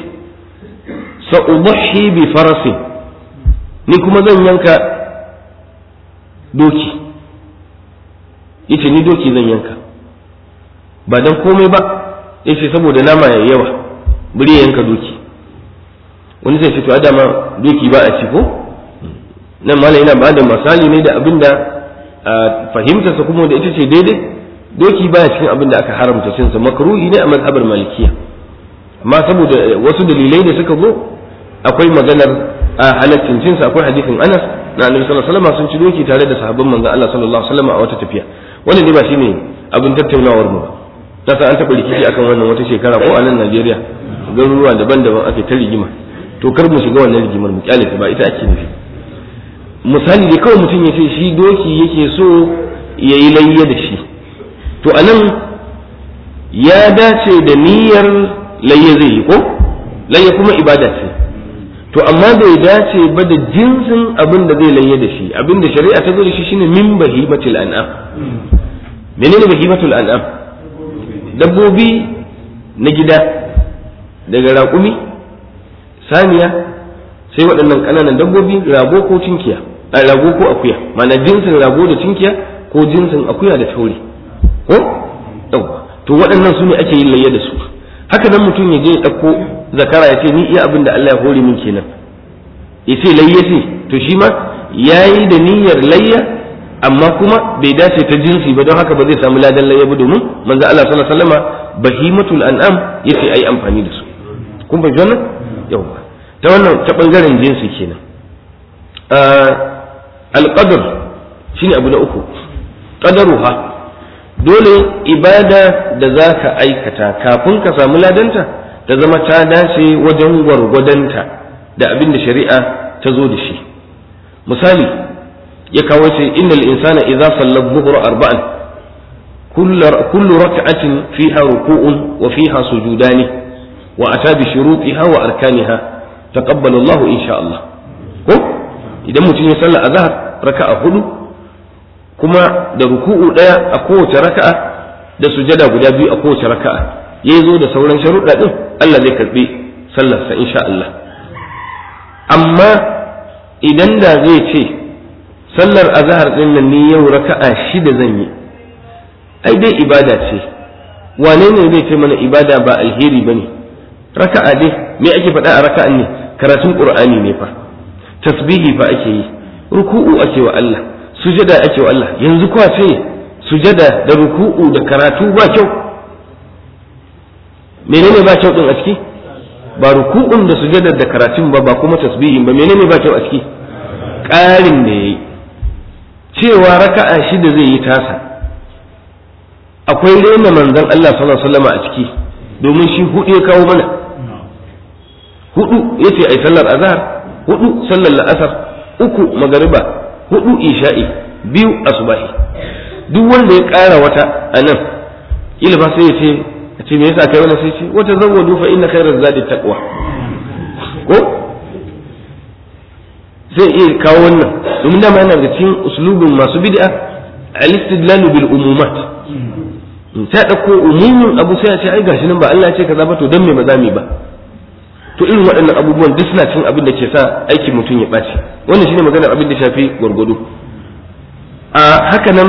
[SPEAKER 1] sa'ubahi bi farasin ni kuma zan yanka doki yace ni doki zan yanka ba dan komai ba yace saboda nama yayi yawa bari ya yanka doki wani zai ce to adama doki ba a ci ko nan malam yana ba da misali ne da abin da fahimtarsa kuma da ita ce daidai doki baya cikin abin da aka haramta cinsa makruhi ne a mazhabar malikiya amma saboda wasu dalilai da suka zo akwai maganar a halaccin cinsa akwai hadisin Anas na Annabi sallallahu alaihi wasallam sun ci doki tare da sahabban manzon Allah sallallahu alaihi wasallam a wata tafiya wannan ne ba shine abin tattaunawar mu ta san an taɓa rikici akan wannan wata shekara ko a nan Najeriya garuruwa daban-daban ake ta rigima to kar mu shiga wannan rigimar mu kyale ba ita ake nufi misali da kawai mutum ya ce shi doki yake so ya yi layya da shi to a nan ya dace da niyyar layya zai yi ko layya kuma ibada ce to amma bai dace ba da jinsin abin da zai layya da shi abin da shari'a ta zo da shi shine min bahimatul an'am menene bahimatul an'am dabbobi na gida daga raƙumi saniya sai waɗannan ƙananan dabbobi rago ko cinkiya a rago ko akuya mana jinsin rago da cinkiya ko jinsin akuya da taure ko yawa to waɗannan su ne ake yin layya da su haka nan mutum ya je ya ɗauko zakara ya ce ni iya abin da Allah ya hore min kenan ya ce layya ce to shi ma ya yi da niyyar layya amma kuma bai dace ta jinsi ba don haka ba zai samu ladan layya ba domin manzo Allah sallallahu alaihi wasallama bahimatul an'am yace ayi amfani da su kun fahimci wannan yawa ta wannan ta bangaren jinsi kenan alqadar shine abu na uku qadaruha dole ibada da za ka aikata kafin ka samu ladanta ta zama ta dace wajen gwargwadonta da abin da shari'a ta zo da shi misali ya kawo ce innal insana idza salla dhuhra arba'an kullu rak'atin fiha ruku'un wa fiha sujudani wa ata bi shurutiha wa arkaniha taqabbala Allah insha Allah ko idan mutum ya salla azhar raka'a hudu kuma da ruku'u ɗaya a kowace raka'a da sujada guda biyu a kowace raka'a ya zo da sauran sharuɗa ɗin Allah zai karɓi sallarsa insha Allah amma idan da zai ce sallar azhar ɗin nan ni yau raka'a shida zan yi ai dai ibada ce wane ne zai ce mana ibada ba alheri bane raka'a dai me ake faɗa a raka'an ne karatun qur'ani ne fa tasbihi fa ake yi ruku'u ake wa Allah sujada ake wa Allah yanzu kuwa ce sujada da ruku'u da karatu ba kyau menene ba kyau din a ciki ba ruku'un da sujada da karatun ba ba kuma tasbihin ba menene ba kyau a ciki ƙarin da yayi cewa raka'a shida zai yi tasa akwai rena manzon Allah sallallahu alaihi wasallam a ciki domin shi hudu ya kawo mana hudu yace ai sallar azhar hudu sallar la'asar uku magariba hudu isha'i biyu asubahi duk wanda ya ƙara wata a nan ila ba sai ya ce a ce me yasa kai wannan sai ce wata zawwadu fa inna khairaz zadi taqwa ko zai iya kawo wannan domin dama yana da cikin uslubin masu bid'a al-istidlalu bil umumat ta dauko umumin abu sai ya ce ai gashi nan ba Allah ya ce kaza ba to dan me ba za mu ba to irin waɗannan abubuwan duk suna cin abin da ke sa aikin mutum ya ɓaci wannan shine maganar abin da shafi gwargwado a haka nan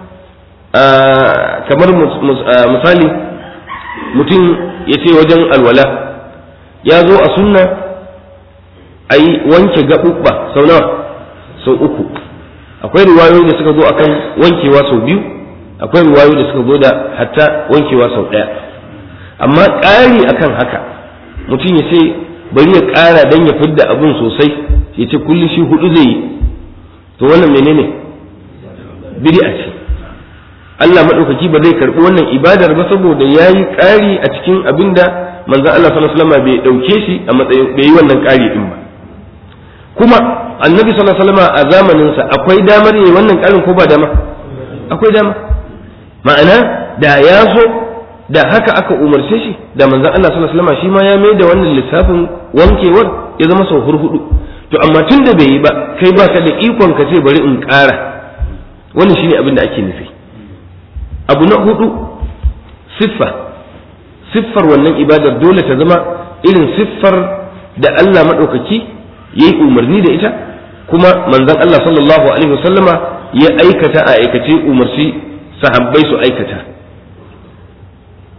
[SPEAKER 1] kamar misali mutum ya ce wajen alwala ya zo a sunna a yi wanke gaɓuɓɓa sau nawa sau uku akwai riwayoyi da suka zo akan wankewa sau biyu akwai riwayoyi da suka zo da hatta wankewa sau ɗaya amma ƙari akan haka mutum ya ce bari ya ƙara don ya fidda abin sosai ya ce kullum shi hudu zai yi to wannan menene bid'a ce Allah maɗaukaki ba zai karɓi wannan ibadar ba saboda ya yi ƙari a cikin abin da manzan Allah sallallahu alaihi wasallam bai ɗauke shi a matsayin bai yi wannan ƙari din ba kuma annabi sallallahu alaihi wasallam a zamaninsa akwai damar yi wannan ƙarin ko ba dama akwai dama ma'ana da ya so da haka aka umarce shi da manzon Allah sallallahu alaihi wasallam shi ma ya mai da wannan lissafin wankewar ya zama sau hurhudu to amma tun da bai yi ba kai ba ka da ikon ka ce bari in ƙara wannan shine abin da ake nufi abu na hudu siffa siffar wannan ibadar dole ta zama irin siffar da Allah maɗaukaki ya yi umarni da ita kuma manzon Allah sallallahu alaihi wasallama ya aikata a aikace umarci sahabbai su aikata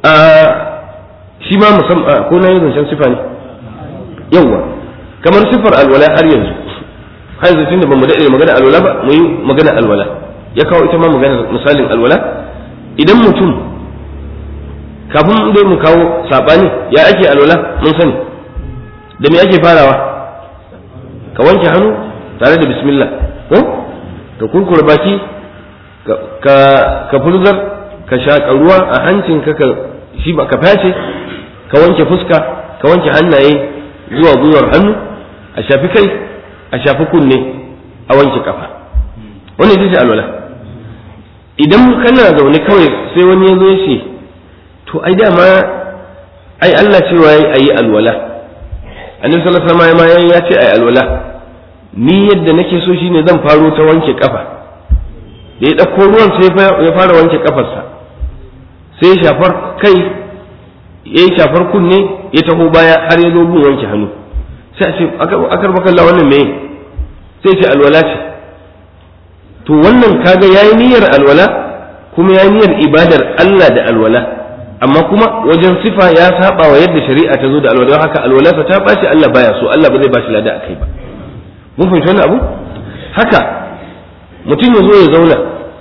[SPEAKER 1] a shi ma musamman ko na yi zancen sifa ne yawwa kamar sifar alwala har yanzu har yanzu tunda bamu daɗe magana alwala ba mu yi magana alwala ya kawo ita ma magana misalin alwala idan mutum kafin dai mu kawo saɓani ya ake alwala mun sani da me ake farawa ka wanke hannu tare da bismillah ko ka kurkura baki ka ka furzar ka shaƙa ruwa a hancinka ka shi ba ka face ka wanke fuska ka wanke hannaye zuwa gwiwar hannu a shafi kai a shafi kunne a wanke kafa wani ita ce alwala idan kana zaune kawai sai wani ya zo ya ce to ai dama ai Allah cewa yayi ayi alwala annabi sallallahu alaihi wasallam ya ce ayi alwala ni yadda nake so shine zan faro ta wanke kafa da ya ɗauko ruwan sai ya fara wanke kafarsa sai ya shafar kai ya yi shafar kunne ya taho baya har ya zo gun wanke hannu sai a ce akar bakalla wannan me sai ce alwala ce to wannan kaga yayi niyyar alwala kuma yayi niyyar ibadar Allah da alwala amma kuma wajen sifa ya saba wa yadda shari'a ta zo da alwala don haka alwala ta bashi Allah baya so Allah ba zai bashi lada akai ba mun fahimci wannan abu haka mutum ya zo ya zauna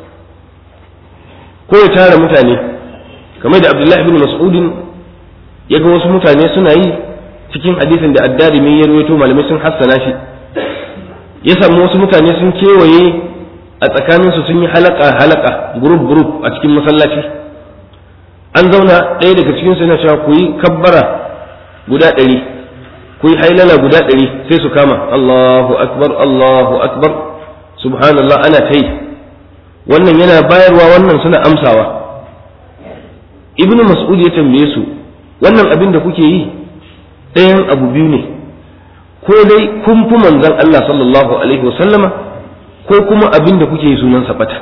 [SPEAKER 1] ko ya tara mutane kamar da Abdullahi ibn Mas'udin ya ga wasu mutane suna yi cikin hadisin da addarimi ya rawaito malamai sun hassana shi ya samu wasu mutane sun kewaye a tsakaninsu sun yi halaka halaka group group a cikin masallaci an zauna ɗaya daga cikin su yana cewa ku yi kabbara guda ɗari ku yi hailala guda ɗari sai su kama Allahu akbar Allahu akbar subhanallah ana ta yi wannan yana bayarwa wannan suna amsawa ibnu mas'ud ya tambaye su wannan abin da kuke yi ɗayan abu biyu ne ko dai kun fi manzon Allah sallallahu alaihi wasallama ko kuma abin da kuke yi sunan bata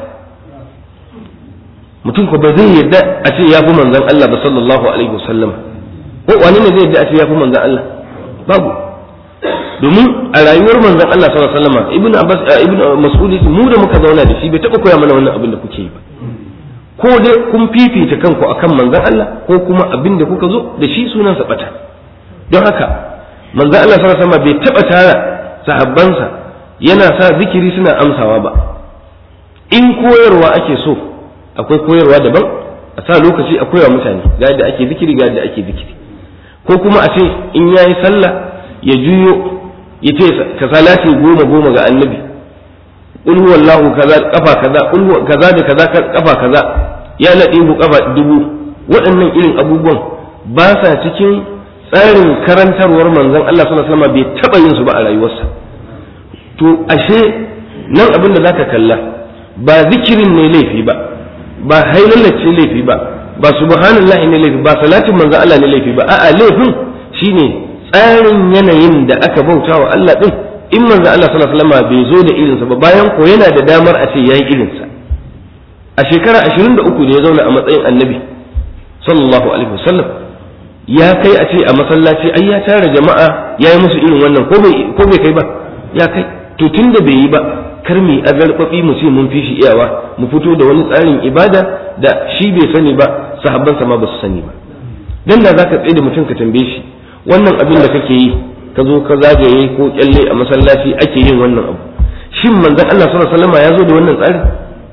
[SPEAKER 1] mutum ko ba zai yadda a ce ya fi manzon Allah ba sallallahu alaihi wasallama ko wani ne zai yadda a ce ya fi manzon Allah babu domin a rayuwar manzon Allah sallallahu alaihi wasallama ibnu abbas ibnu mas'ud mu da muka zauna da shi bai taɓa koya mana wannan abin da kuke yi ba ko dai kun fifita kanku akan manzon Allah ko kuma abin da kuka zo da shi sunan sa bata don haka manzon Allah sallallahu alaihi wasallam bai taba tara sahabbansa yana sa zikiri suna amsawa ba in koyarwa ake so akwai koyarwa daban a sa lokaci a koyawa mutane ga yadda ake zikiri ga yadda ake zikiri ko kuma a ce in yayi sallah ya juyo ya ce ka salati goma goma ga annabi qul huwallahu kaza kafa kaza qul kaza da kaza kafa kaza ya ladihu kafa dubu waɗannan irin abubuwan ba sa cikin tsarin karantarwar manzon Allah sallallahu alaihi wasallam bai taba yin su ba a rayuwarsa to ashe nan abin da zaka kalla ba zikirin ne laifi ba ba hailallace laifi ba ba subhanallahi ne laifi ba salatin manzon Allah ne laifi ba a'a laifin shine tsarin yanayin da aka bauta wa Allah din in manzo Allah sallallahu alaihi wasallam bai zo da irinsa ba bayan ko yana da damar a ce yayi irinsa a shekara 23 da ya zauna a matsayin annabi sallallahu alaihi wasallam ya kai a ce a masallaci ai ya tara jama'a ya yi musu irin wannan ko bai ko bai kai ba ya kai to tunda bai yi ba kar mu azarbabi mu ce mun fi shi iyawa mu fito da wani tsarin ibada da shi bai sani ba sahabbansa ma ba su sani ba dan da zaka tsaye da mutum ka tambaye shi wannan abin da kake yi ka zo ka zagaye ko kyalle a masallaci ake yin wannan abu shin manzon Allah sallallahu alaihi wasallam ya zo da wannan tsari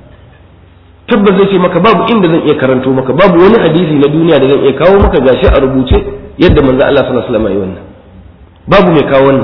[SPEAKER 1] tabbas zai ce maka babu inda zan iya karanto maka babu wani hadisi na duniya da zan iya kawo maka gashi a rubuce yadda manzon Allah sallallahu alaihi wasallam ya yi wannan babu mai kawo wannan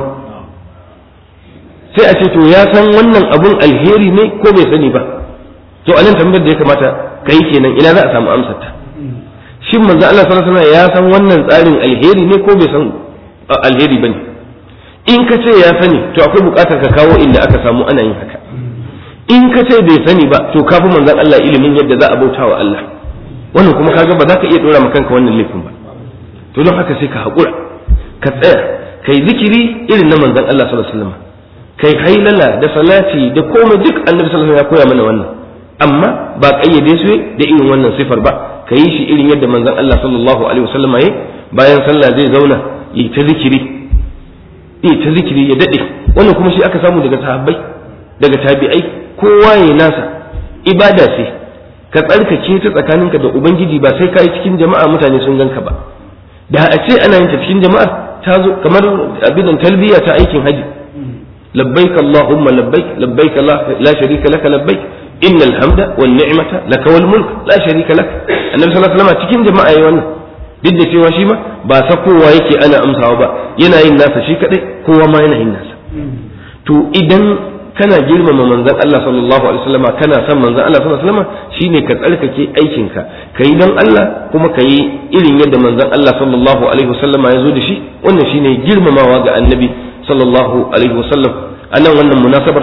[SPEAKER 1] sai a ce to ya san wannan abun alheri ne ko bai sani ba to anan tambayar da ya kamata kai kenan ina za a samu amsar ta shin manzon Allah sallallahu alaihi wasallam ya san wannan tsarin alheri ne ko bai san alheri bane in ka ce ya sani to akwai bukatar ka kawo inda aka samu ana yin haka in ka ce bai sani ba to ka fi manzon Allah ilimin yadda za a bauta wa Allah wannan kuma kaga ba za ka iya dora ma kanka wannan laifin ba to don haka sai ka haƙura ka tsaya kai zikiri irin na manzon Allah sallallahu alaihi wasallam kai hailala da salati da komai duk annabi sallallahu alaihi wasallam ya koya mana wannan amma ba kayyade su da irin wannan sifar ba ka yi shi irin yadda manzon Allah sallallahu alaihi wasallam ya bayan sallah zai zauna yi ta zikiri yi ta zikiri ya dade wannan kuma shi aka samu daga sahabbai daga tabi'ai kowa ya nasa ibada ce ka tsarkake ta tsakaninka da ubangiji ba sai ka yi cikin jama'a mutane sun ganka ba da a ce ana yin ta cikin jama'ar ta zo kamar abin talbiya ta aikin haji labbaik allahumma labbaik labbaik la sharika laka labbaik innal hamda wan ni'mata laka wal mulk la sharika lak annabi sallallahu alaihi wasallam cikin jama'a yayi wannan duk da cewa shi ma ba sakowa yake ana amsawa ba yana yin nasa shi kadai kowa ma yana yin nasa to idan kana girmama manzon Allah sallallahu alaihi wasallam kana son manzon Allah sallallahu alaihi wasallam shine ka tsarkake aikinka kai don Allah kuma ka yi irin yadda manzon Allah sallallahu alaihi wasallam ya zo da shi wannan shine girmamawa ga annabi sallallahu alaihi wasallam anan wannan munasabar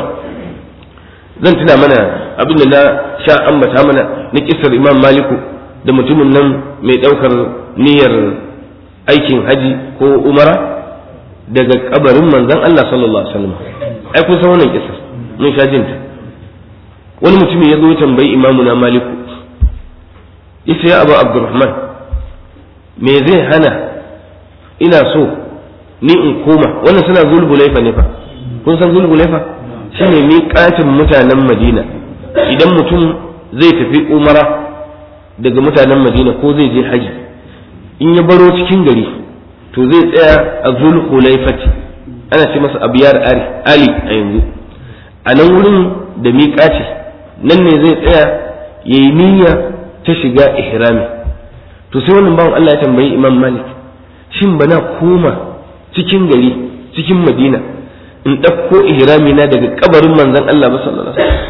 [SPEAKER 1] zan tuna mana abin da na sha ambata mana na kisar Imam Maliku da mutumin nan mai daukar niyyar aikin haji ko umara daga kabarin manzon Allah sallallahu alaihi wasallam ai kun san wannan kisar mun sha jinta wani mutumin ya zo ya tambayi imamu na maliku yace ya abu abdurrahman me zai hana ina so ni in koma wannan suna zulhulaifa ne fa kun san zulhulaifa shine miƙatin mutanen madina idan mutum zai tafi umara daga mutanen madina ko zai je haji in ya baro cikin gari to zai tsaya a zulhulaifati ana ce masa abiyar ali a yanzu a nan wurin da miƙa ce nan ne zai tsaya ya yi niyya ta shiga ihrami to sai wannan bawan Allah ya tambayi imam malik shin bana koma cikin gari cikin madina in ɗauko ihrami na daga kabarin manzon Allah ba sallallahu alaihi wasallam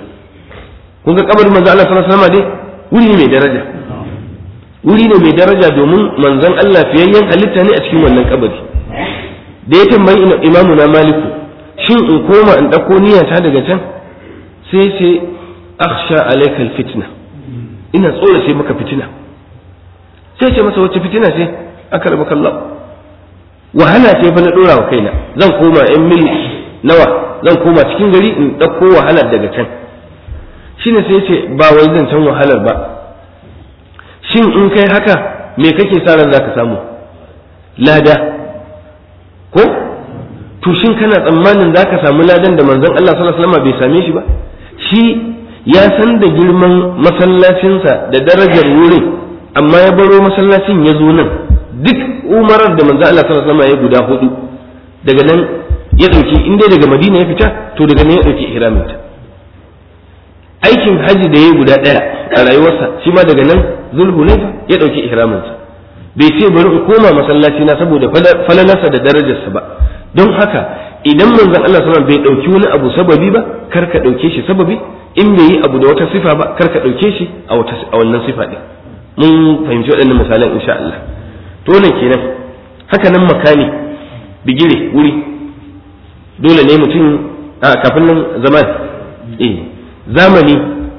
[SPEAKER 1] kun ga kabarin manzon Allah sallallahu alaihi wasallam dai wuri ne mai daraja wuri ne mai daraja domin manzon Allah fiyayyen halitta ne a cikin wannan kabari da ya tambayi imamu na maliku shin in koma in ɗauko niyyata daga can sai ce akhsha alaikal fitna ina tsora sai maka fitina sai ce masa wacce fitina ce aka raba kallon wahala ce fa na ɗora wa kaina zan koma yan mil nawa zan koma cikin gari in ɗauko wahalar daga can shine sai ce ba wai zan can wahalar ba shin in kai haka me kake sa ran zaka samu lada ko to shin kana tsammanin zaka samu ladan da manzon Allah sallallahu alaihi wasallam bai same shi ba shi ya san da girman masallacinsa da darajar wurin amma ya baro masallacin ya zo nan duk umarar da manzon Allah sallallahu alaihi wasallam ya guda hudu daga nan ya dauki in dai daga Madina ya fita to daga nan ya dauki ihramin ta aikin haji da ya guda daya a rayuwarsa shi ma daga nan zulhulaifa ya dauki ihramin sa bai ce bari in koma masallaci na saboda falalarsa da darajarsa ba don haka idan manzon Allah sallallahu bai dauki wani abu sababi ba kar ka dauke shi sababi in bai yi abu da wata sifa ba kar ka dauke shi a wata a wannan sifa din mun fahimci waɗannan misalan insha Allah to ne kenan haka nan makani bigire wuri dole ne mutum a kafin nan zaman eh zamani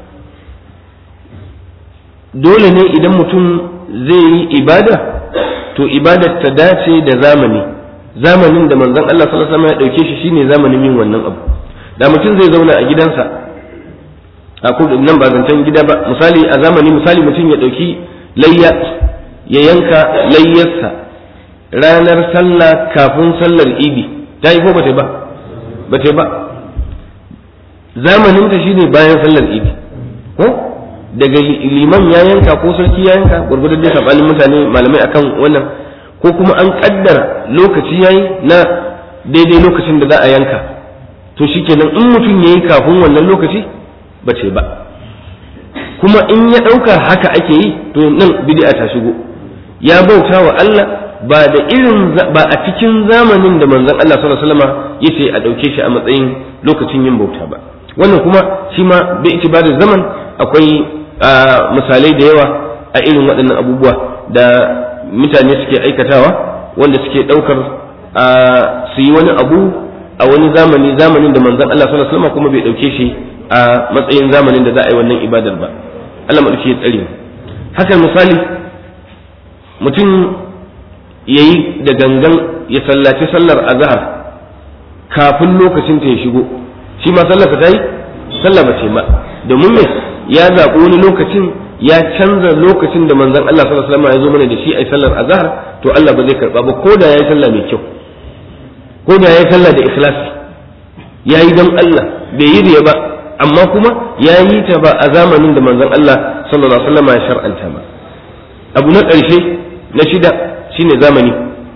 [SPEAKER 1] dole ne idan mutum zai yi ibada to ibadar ta dace da zamani zamanin da manzon Allah sallallahu alaihi wasallam ya dauke shi shine zamanin yin wannan abu da mutum zai zauna a gidansa a ko nan ba zancen gida ba misali a zamani misali mutum ya dauki layya ya yanka layyarsa ranar sallah kafin sallar idi ta yi ko ba ta ba ba ta ba zamanin ta shine bayan sallar idi ko daga liman ya yanka ko sarki ya yanka gurgurdan dai sabanin mutane malamai akan wannan ko kuma an kaddara lokaci yayi na daidai lokacin da za a yanka to shikenan in mutum yayi kafin wannan lokaci ba ce ba kuma in ya ɗauka haka ake yi to nan bid'a ta shigo ya bauta wa Allah ba da irin ba a cikin zamanin da manzon Allah sallallahu alaihi wasallam yace a ɗauke shi a matsayin lokacin yin bauta ba wannan kuma shi ma bi itibarin zaman akwai misalai da yawa a irin waɗannan abubuwa da mutane suke aikatawa wanda suke ɗaukar su yi wani abu a wani zamani zamanin da manzon Allah sallallahu alaihi wasallam kuma bai ɗauke shi a matsayin zamanin da za a yi wannan ibadar ba Allah maɗauki ya tsare haka misali mutum ya yi da gangan ya sallaci sallar azhar kafin lokacin ta ya shigo shi ma sallar ta yi sallah ba ce ba domin me ya zaɓi wani lokacin ya canza lokacin da manzon Allah sallallahu alaihi wasallam ya zo mana da shi a sallar azhar to Allah ba zai karba ba ko da yayi sallah mai kyau ko da yayi sallah da ikhlasi yayi don Allah bai yi riya ba amma kuma ya yi ta ba a zamanin da manzon Allah sallallahu alaihi wasallam ya shar'anta ba abu na ƙarshe na shida shine zamani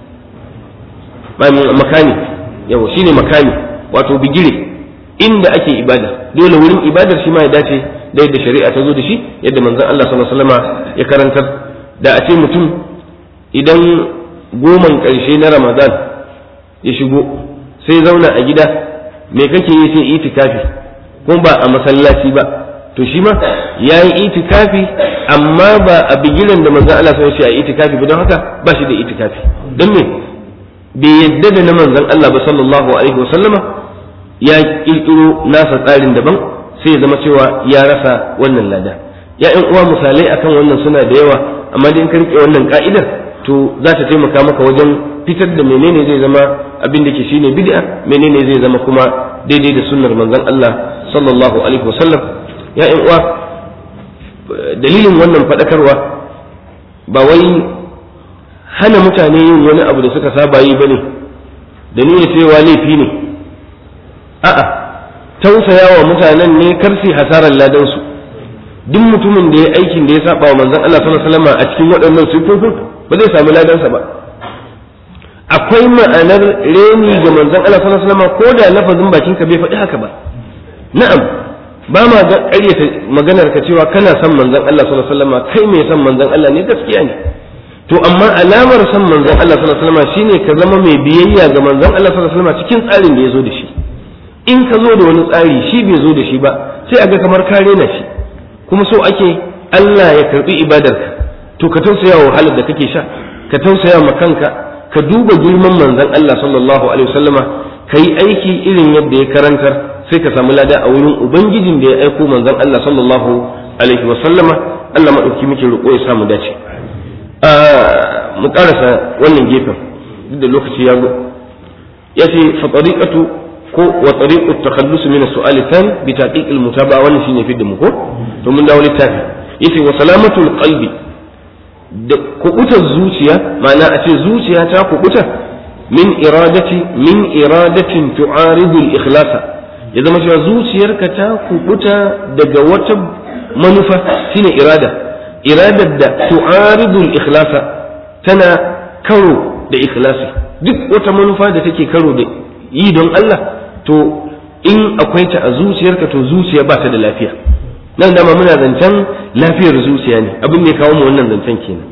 [SPEAKER 1] makani yawa shine makani wato bigire inda ake ibada dole wurin ibadar shi ma ya dace da yadda shari'a ta zo da shi yadda manzon Allah sallallahu alaihi wasallam ya karantar da a ce mutum idan goman ƙarshe na Ramadan ya shigo sai zauna a gida me kake yi sai itikafi kuma ba a masallaci ba to shi ma ya yi itikafi amma ba a bigiran da manzon Allah sai ya a itikafi ba don haka ba shi da itikafi don me bai yadda da na manzon Allah ba sallallahu alaihi wa sallama ya kirkiro nasa tsarin daban sai ya zama cewa ya rasa wannan lada ya ƴan uwa misalai akan wannan suna da yawa amma dai in ka rike wannan ka'idar to za ta taimaka maka wajen fitar da menene zai zama abin da ke shine bid'a menene zai zama kuma daidai da sunnar manzon Allah sallallahu alaihi wasallam ya ƴan uwa dalilin wannan faɗakarwa ba wai hana mutane yin wani abu da suka saba yi bane da niyyar cewa laifi ne a'a tausaya wa mutanen ne karsi hasarar ladan su duk mutumin da ya aikin da ya saba wa manzon Allah sallallahu alaihi wasallam a cikin waɗannan sifofin ba zai samu ladansa ba akwai ma'anar reni ga manzon Allah sallallahu alaihi wasallam ko da lafazin bakin ka bai faɗi haka ba na'am ba ma ga ƙaryata maganar ka cewa kana son manzon Allah sallallahu alaihi wasallam kai mai son manzon Allah ne gaskiya ne to amma alamar son manzon Allah sallallahu alaihi wasallam shine ka zama mai biyayya ga manzon Allah sallallahu alaihi wasallam cikin tsarin da ya zo da shi in ka zo da wani tsari shi bai zo da shi ba sai a ga kamar ka rena shi kuma so ake Allah ya karbi ibadarka to ka tausaya wa wahalar da kake sha ka tausaya ma kanka ka duba girman manzon Allah sallallahu alaihi wasallama ka yi aiki irin yadda ya karantar sai ka samu lada a wurin ubangijin da ya aiko manzon Allah sallallahu alaihi wasallama Allah madauki muke roƙo ya samu dace mu karasa wannan gefen duk da lokaci ya zo ya ce fa tariqatu ko wa tariqu takhallus min as-su'al tan bi taqiq al-mutaba'a wannan shine fidda mu ko to mun dawo littafi yace wa salamatul qalbi da kubutar zuciya ma'ana a ce zuciya ta kubuta min iradati min iradatin tu'aridu al-ikhlasa ya zama cewa zuciyarka ta kubuta daga wata manufa shine irada iradar da tu'aridu al-ikhlasa tana karo da ikhlasi duk wata manufa da take karo da yi don Allah to in akwai ta a zuciyarka to zuciya ba ta da lafiya nan dama muna zancen lafiyar zuciya ne abin da ya kawo mu wannan zancen kenan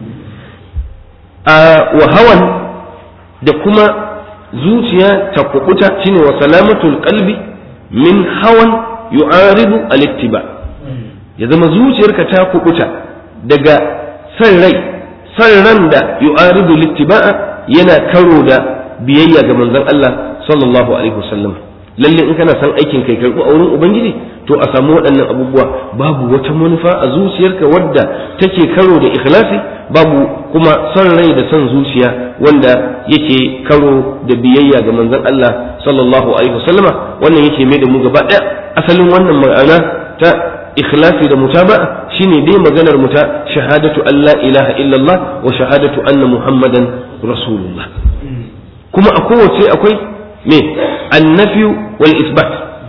[SPEAKER 1] a wa hawan da kuma zuciya ta kubuta shine wa salamatul qalbi min hawan yu'aridu al-ittiba ya zama zuciyarka ta kubuta daga san rai san ran da yu'aridu al-ittiba'a yana karo da biyayya ga manzon Allah sallallahu alaihi wasallam lalle in kana son aikin kai karɓi a wurin ubangiji to a samu waɗannan abubuwa babu wata manufa a zuciyarka wadda take karo da ikhlasi babu kuma son rai da son zuciya wanda yake karo da biyayya ga manzon Allah sallallahu alaihi wasallama wannan yake mai da mu gaba ɗaya asalin wannan ma'ana ta ikhlasi da mutaba'a shine dai maganar mu ta shahadatu an la ilaha illallah wa shahadatu anna muhammadan rasulullah kuma a kowace akwai me annafi wal isbat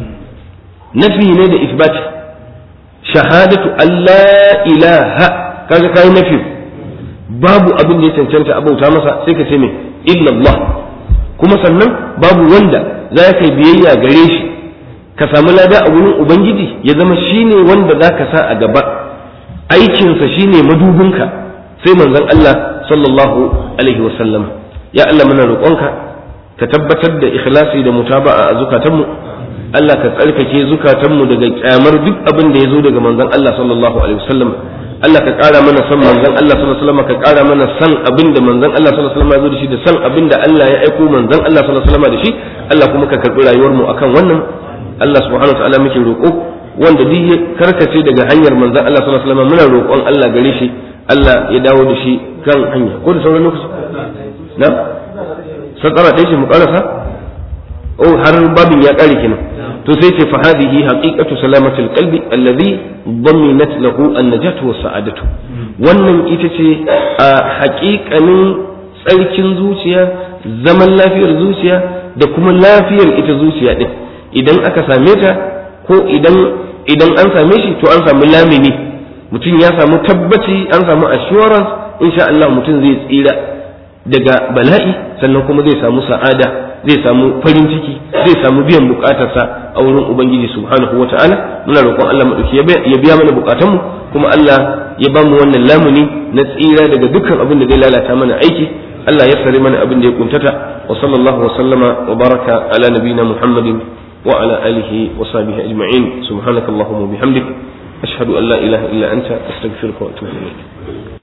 [SPEAKER 1] nafi ne da isbat shahadatu Allah ilaha kaga kai nafi babu abin da ya cancanta abauta masa sai ka ce me illallah kuma sannan babu wanda za ka biyayya gare shi ka samu lada a wurin ubangiji ya zama shine wanda za ka sa a gaba aikinsa shine madubinka sai manzon Allah sallallahu alaihi wasallam ya Allah muna roƙonka ka tabbatar da ikhlasi da mutaba'a a zukatanmu Allah ka tsarkake zukatanmu daga kyamar duk abin da ya zo daga manzon Allah sallallahu alaihi wasallam Allah ka ƙara mana san manzon Allah sallallahu alaihi wasallam ka ƙara mana san abin da manzon Allah sallallahu alaihi wasallam ya zo da shi da san abin da Allah ya aiko manzon Allah sallallahu alaihi wasallam da shi Allah kuma ka karbi rayuwar mu akan wannan Allah subhanahu wa ta'ala muke roƙo wanda duk ya karkace daga hanyar manzon Allah sallallahu alaihi wasallam muna roƙon Allah gare shi Allah ya dawo da shi kan hanya ko da sauran lokaci na sakara ɗaya ce mu ƙarasa oh har babin ya ƙare kenan to sai ce fa hadhihi haqiqatu salamatul qalbi alladhi dhaminat lahu an-najatu was sa'adatu wannan ita ce a haƙiƙanin tsarkin zuciya zaman lafiyar zuciya da kuma lafiyar ita zuciya din idan aka same ta ko idan idan an same shi to an samu lamini mutum ya samu tabbaci an samu assurance insha Allah mutum zai tsira daga bala'i sannan kuma zai samu sa'ada zai samu farin ciki zai samu biyan bukatarsa a wurin ubangiji subhanahu wa ta'ala muna roƙon Allah madauki ya biya mana bukatunmu kuma Allah ya ba mu wannan lamuni na tsira daga dukkan abin da zai lalata mana aiki Allah ya sare mana abin da ya kuntata wa sallallahu wa sallama wa baraka ala nabina Muhammadin wa ala alihi wa sahbihi ajma'in subhanakallahumma wa bihamdik ashhadu an la ilaha illa anta astaghfiruka wa atubu ilayk